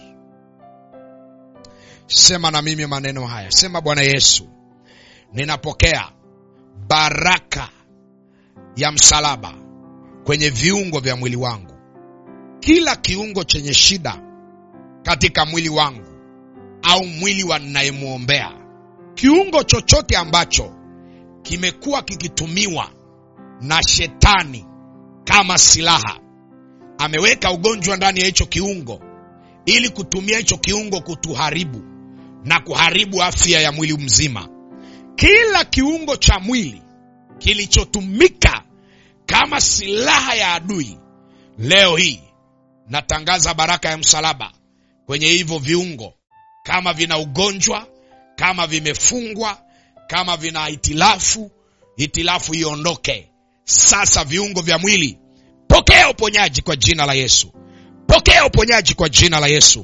sema na mimi maneno haya sema bwana yesu ninapokea baraka ya msalaba kwenye viungo vya mwili wangu kila kiungo chenye shida katika mwili wangu au mwili wa ninayemwombea kiungo chochote ambacho kimekuwa kikitumiwa na shetani kama silaha ameweka ugonjwa ndani ya hicho kiungo ili kutumia hicho kiungo kutuharibu na kuharibu afya ya mwili mzima kila kiungo cha mwili kilichotumika kama silaha ya adui leo hii natangaza baraka ya msalaba kwenye hivyo viungo kama vina ugonjwa kama vimefungwa kama vina hitilafu hitilafu iondoke sasa viungo vya mwili pokea uponyaji kwa jina la yesu pokea uponyaji kwa jina la yesu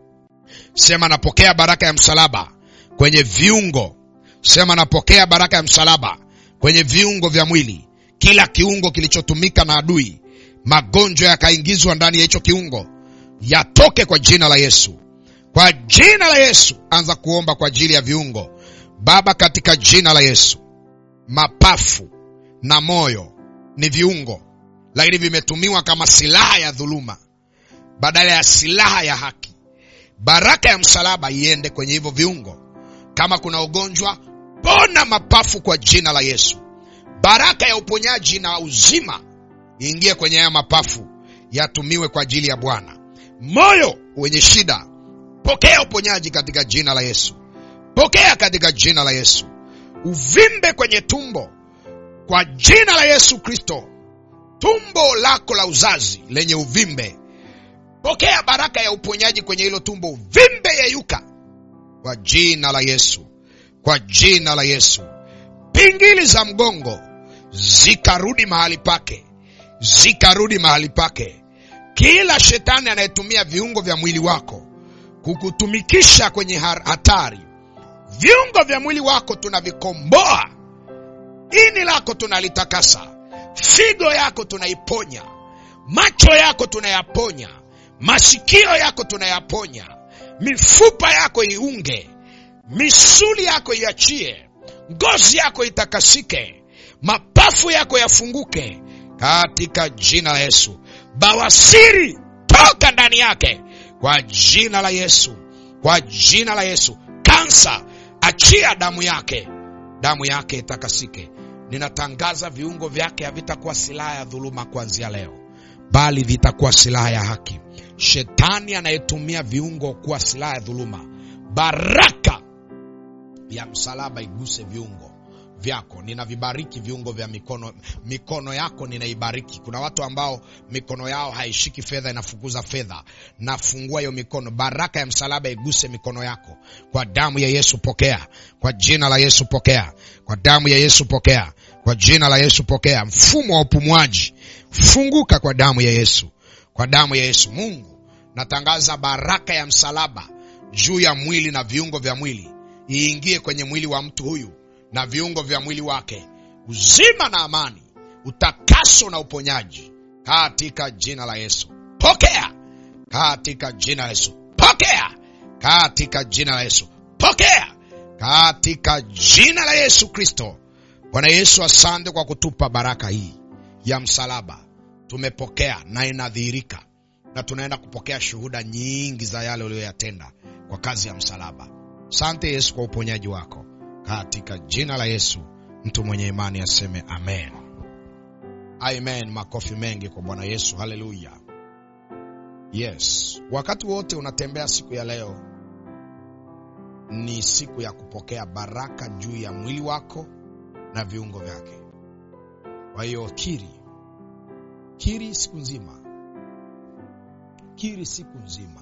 sema napokea baraka ya msalaba kwenye viungo sema napokea baraka ya msalaba kwenye viungo vya mwili kila kiungo kilichotumika na adui magonjwa yakaingizwa ndani ya hicho kiungo yatoke kwa jina la yesu kwa jina la yesu anza kuomba kwa ajili ya viungo baba katika jina la yesu mapafu na moyo ni viungo lakini vimetumiwa kama silaha ya dhuluma badala ya silaha ya haki baraka ya msalaba iende kwenye hivyo viungo kama kuna ugonjwa pona mapafu kwa jina la yesu baraka ya uponyaji na uzima iingie kwenye haya mapafu yatumiwe kwa ajili ya bwana moyo wenye shida pokea uponyaji katika jina la yesu pokea katika jina la yesu uvimbe kwenye tumbo kwa jina la yesu kristo tumbo lako la uzazi lenye uvimbe pokea baraka ya uponyaji kwenye hilo tumbo uvimbe yeyuka kwa jina la yesu kwa jina la yesu pingili za mgongo zikarudi mahali pake zikarudi mahali pake kila shetani anayetumia viungo vya mwili wako kukutumikisha kwenye hatari viungo vya mwili wako tunavikomboa ini lako tunalitakasa, figo yako tunaiponya, macho yako tunayaponya, masikio yako tunayaponya, mifupa yako iunge, misuli yako iachie, ngozi yako itakasike, mapafu yako yafunguke katika jina la Yesu. Bawasiri toka ndani yake kwa jina la Yesu, kwa jina la Yesu. Kansa achia damu yake, damu yake itakasike. Ninatangaza viungo vyake havitakuwa silaha ya dhuluma kuanzia leo, bali vitakuwa silaha ya haki. Shetani anayetumia viungo kuwa silaha ya dhuluma, baraka ya msalaba iguse viungo vyako. Ninavibariki viungo vya mikono, mikono yako ninaibariki. Kuna watu ambao mikono yao haishiki fedha, inafukuza fedha. Nafungua hiyo mikono, baraka ya msalaba iguse mikono yako kwa damu ya Yesu. Pokea kwa jina la Yesu, pokea kwa damu ya Yesu, pokea kwa jina la Yesu, pokea. Mfumo wa upumuaji funguka kwa damu ya Yesu, kwa damu ya Yesu. Mungu, natangaza baraka ya msalaba juu ya mwili na viungo vya mwili, iingie kwenye mwili wa mtu huyu na viungo vya mwili wake, uzima na amani, utakaso na uponyaji katika jina la Yesu. Pokea katika jina la Yesu. Pokea katika jina la Yesu. Pokea katika jina la Yesu Kristo. Bwana Yesu, asante kwa kutupa baraka hii ya msalaba. Tumepokea na inadhihirika, na tunaenda kupokea shuhuda nyingi za yale uliyoyatenda kwa kazi ya msalaba. Asante Yesu kwa uponyaji wako katika jina la Yesu. Mtu mwenye imani aseme amen. Amen. Makofi mengi kwa Bwana Yesu. Haleluya. Yes, wakati wote unatembea siku ya leo ni siku ya kupokea baraka juu ya mwili wako na viungo vyake. Kwa hiyo kiri, kiri siku nzima, kiri siku nzima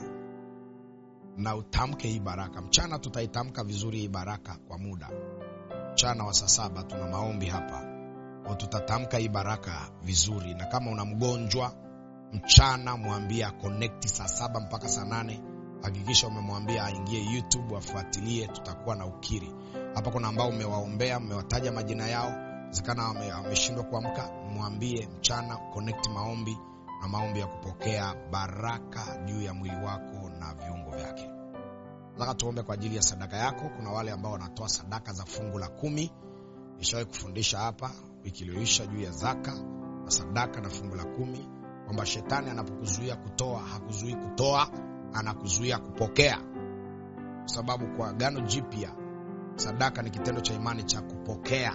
na utamke hii baraka. Mchana tutaitamka vizuri hii baraka kwa muda. Mchana wa saa saba tuna maombi hapa, kwa tutatamka hii baraka vizuri, na kama una mgonjwa mchana, mwambie connect saa saba mpaka saa nane. Hakikisha umemwambia aingie YouTube afuatilie, tutakuwa na ukiri hapa. Kuna ambao umewaombea, mmewataja majina yao, zikana wameshindwa kuamka, mwambie mchana connect maombi na maombi ya kupokea baraka juu ya mwili wako na viungo vyake. Nataka tuombe kwa ajili ya sadaka yako. Kuna wale ambao wanatoa sadaka za fungu la kumi. Nishawahi kufundisha hapa wiki iliyoisha juu ya zaka na sadaka na fungu la kumi, kwamba shetani anapokuzuia kutoa hakuzuii kutoa, anakuzuia kupokea, kwa sababu kwa Agano Jipya sadaka ni kitendo cha imani cha kupokea,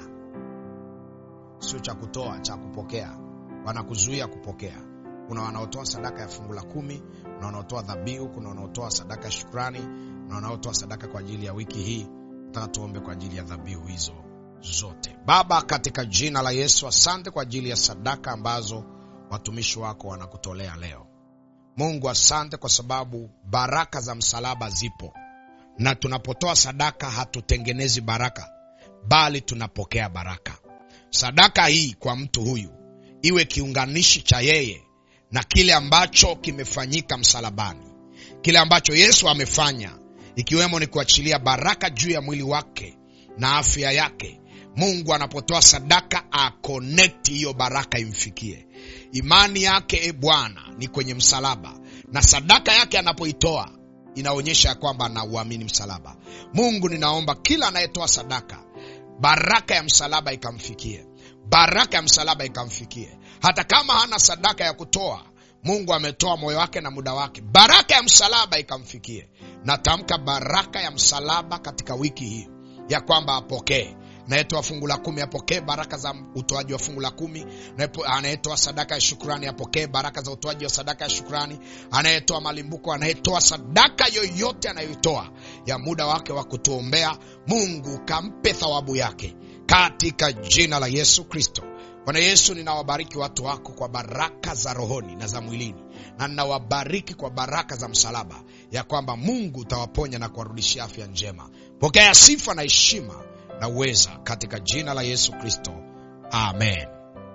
sio cha kutoa, cha kupokea. Wanakuzuia kupokea. Kuna wanaotoa sadaka ya fungu la kumi, kuna wanaotoa dhabihu, kuna wanaotoa sadaka ya shukrani, na wanaotoa sadaka kwa ajili ya wiki hii. Nataka tuombe kwa ajili ya dhabihu hizo zote. Baba, katika jina la Yesu, asante kwa ajili ya sadaka ambazo watumishi wako wanakutolea leo. Mungu, asante kwa sababu baraka za msalaba zipo, na tunapotoa sadaka hatutengenezi baraka, bali tunapokea baraka. Sadaka hii kwa mtu huyu iwe kiunganishi cha yeye na kile ambacho kimefanyika msalabani, kile ambacho Yesu amefanya, ikiwemo ni kuachilia baraka juu ya mwili wake na afya yake. Mungu anapotoa sadaka akonekti hiyo baraka imfikie. Imani yake e Bwana ni kwenye msalaba, na sadaka yake anapoitoa inaonyesha ya kwamba anauamini msalaba. Mungu, ninaomba kila anayetoa sadaka, baraka ya msalaba ikamfikie, baraka ya msalaba ikamfikie hata kama hana sadaka ya kutoa, Mungu ametoa moyo wake na muda wake, baraka ya msalaba ikamfikie. Natamka baraka ya msalaba katika wiki hii ya kwamba apokee. Anayetoa fungu la kumi apokee baraka za utoaji wa fungu la kumi. Anayetoa sadaka ya shukrani apokee baraka za utoaji wa sadaka ya shukrani. Anayetoa malimbuko, anayetoa sadaka yoyote anayoitoa ya muda wake wa kutuombea, Mungu kampe thawabu yake katika jina la Yesu Kristo. Bwana Yesu, ninawabariki watu wako kwa baraka za rohoni na za mwilini, na ninawabariki kwa baraka za msalaba, ya kwamba Mungu utawaponya na kuwarudishia afya njema. Pokea sifa na heshima na uweza katika jina la Yesu Kristo, amen.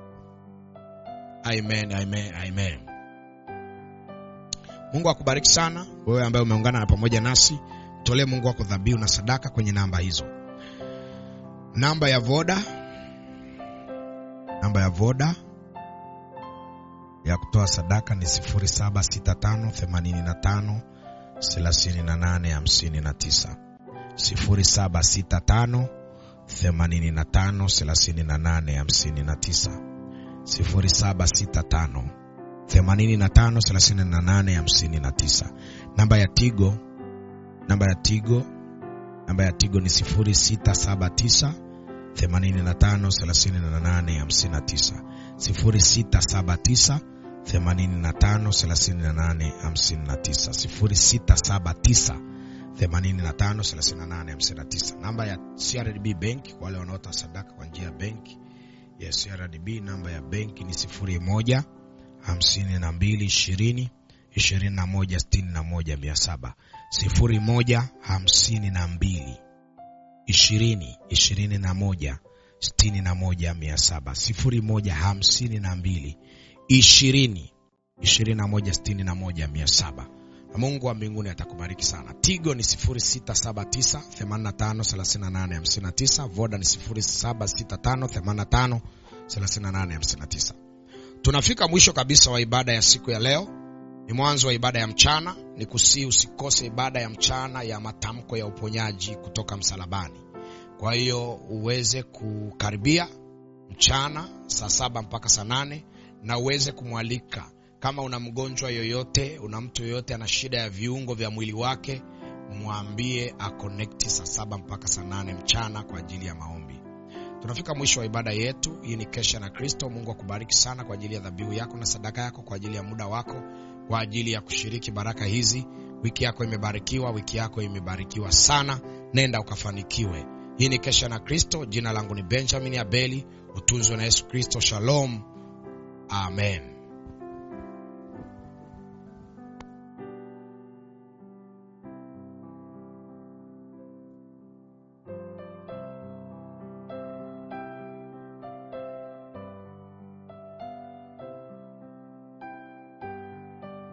Amen, amen, amen. Mungu akubariki sana wewe ambaye umeungana na pamoja nasi. Tolee Mungu wako dhabihu na sadaka kwenye namba hizo, namba ya Voda namba ya voda ya kutoa sadaka ni 076585 3859 0765 85 3859 0765 85 3859 namba ya tigo namba ya tigo namba ya tigo ni 0679 85 38 59 0679 85 38 59 0679 85 38 59 namba ya CRDB bank kwa wale wanaota sadaka kwa njia ya benki ya CRDB namba ya benki ni 01 52 20 21 61 700 01 52 20 21 61 700 01 52 20 21 61 700 na Mungu wa mbinguni atakubariki sana. Tigo ni 0679 85 38 59, Voda ni 0765 85 38 59. Tunafika mwisho kabisa wa ibada ya siku ya leo. Ni mwanzo wa ibada ya mchana. Ni kusii usikose ibada ya mchana ya matamko ya uponyaji kutoka msalabani. Kwa hiyo uweze kukaribia mchana saa saba mpaka saa nane na uweze kumwalika kama una mgonjwa yoyote, una mtu yoyote ana shida ya viungo vya mwili wake, mwambie akonekti saa saba mpaka saa nane mchana kwa ajili ya maombi. Tunafika mwisho wa ibada yetu. Hii ni Kesha na Kristo. Mungu akubariki sana kwa ajili ya dhabihu yako na sadaka yako, kwa ajili ya muda wako, kwa ajili ya kushiriki baraka hizi. Wiki yako imebarikiwa, wiki yako imebarikiwa sana. Nenda ukafanikiwe. Hii ni Kesha na Kristo. Jina langu ni Benjamin Abeli. Utunzwe na Yesu Kristo. Shalom, amen.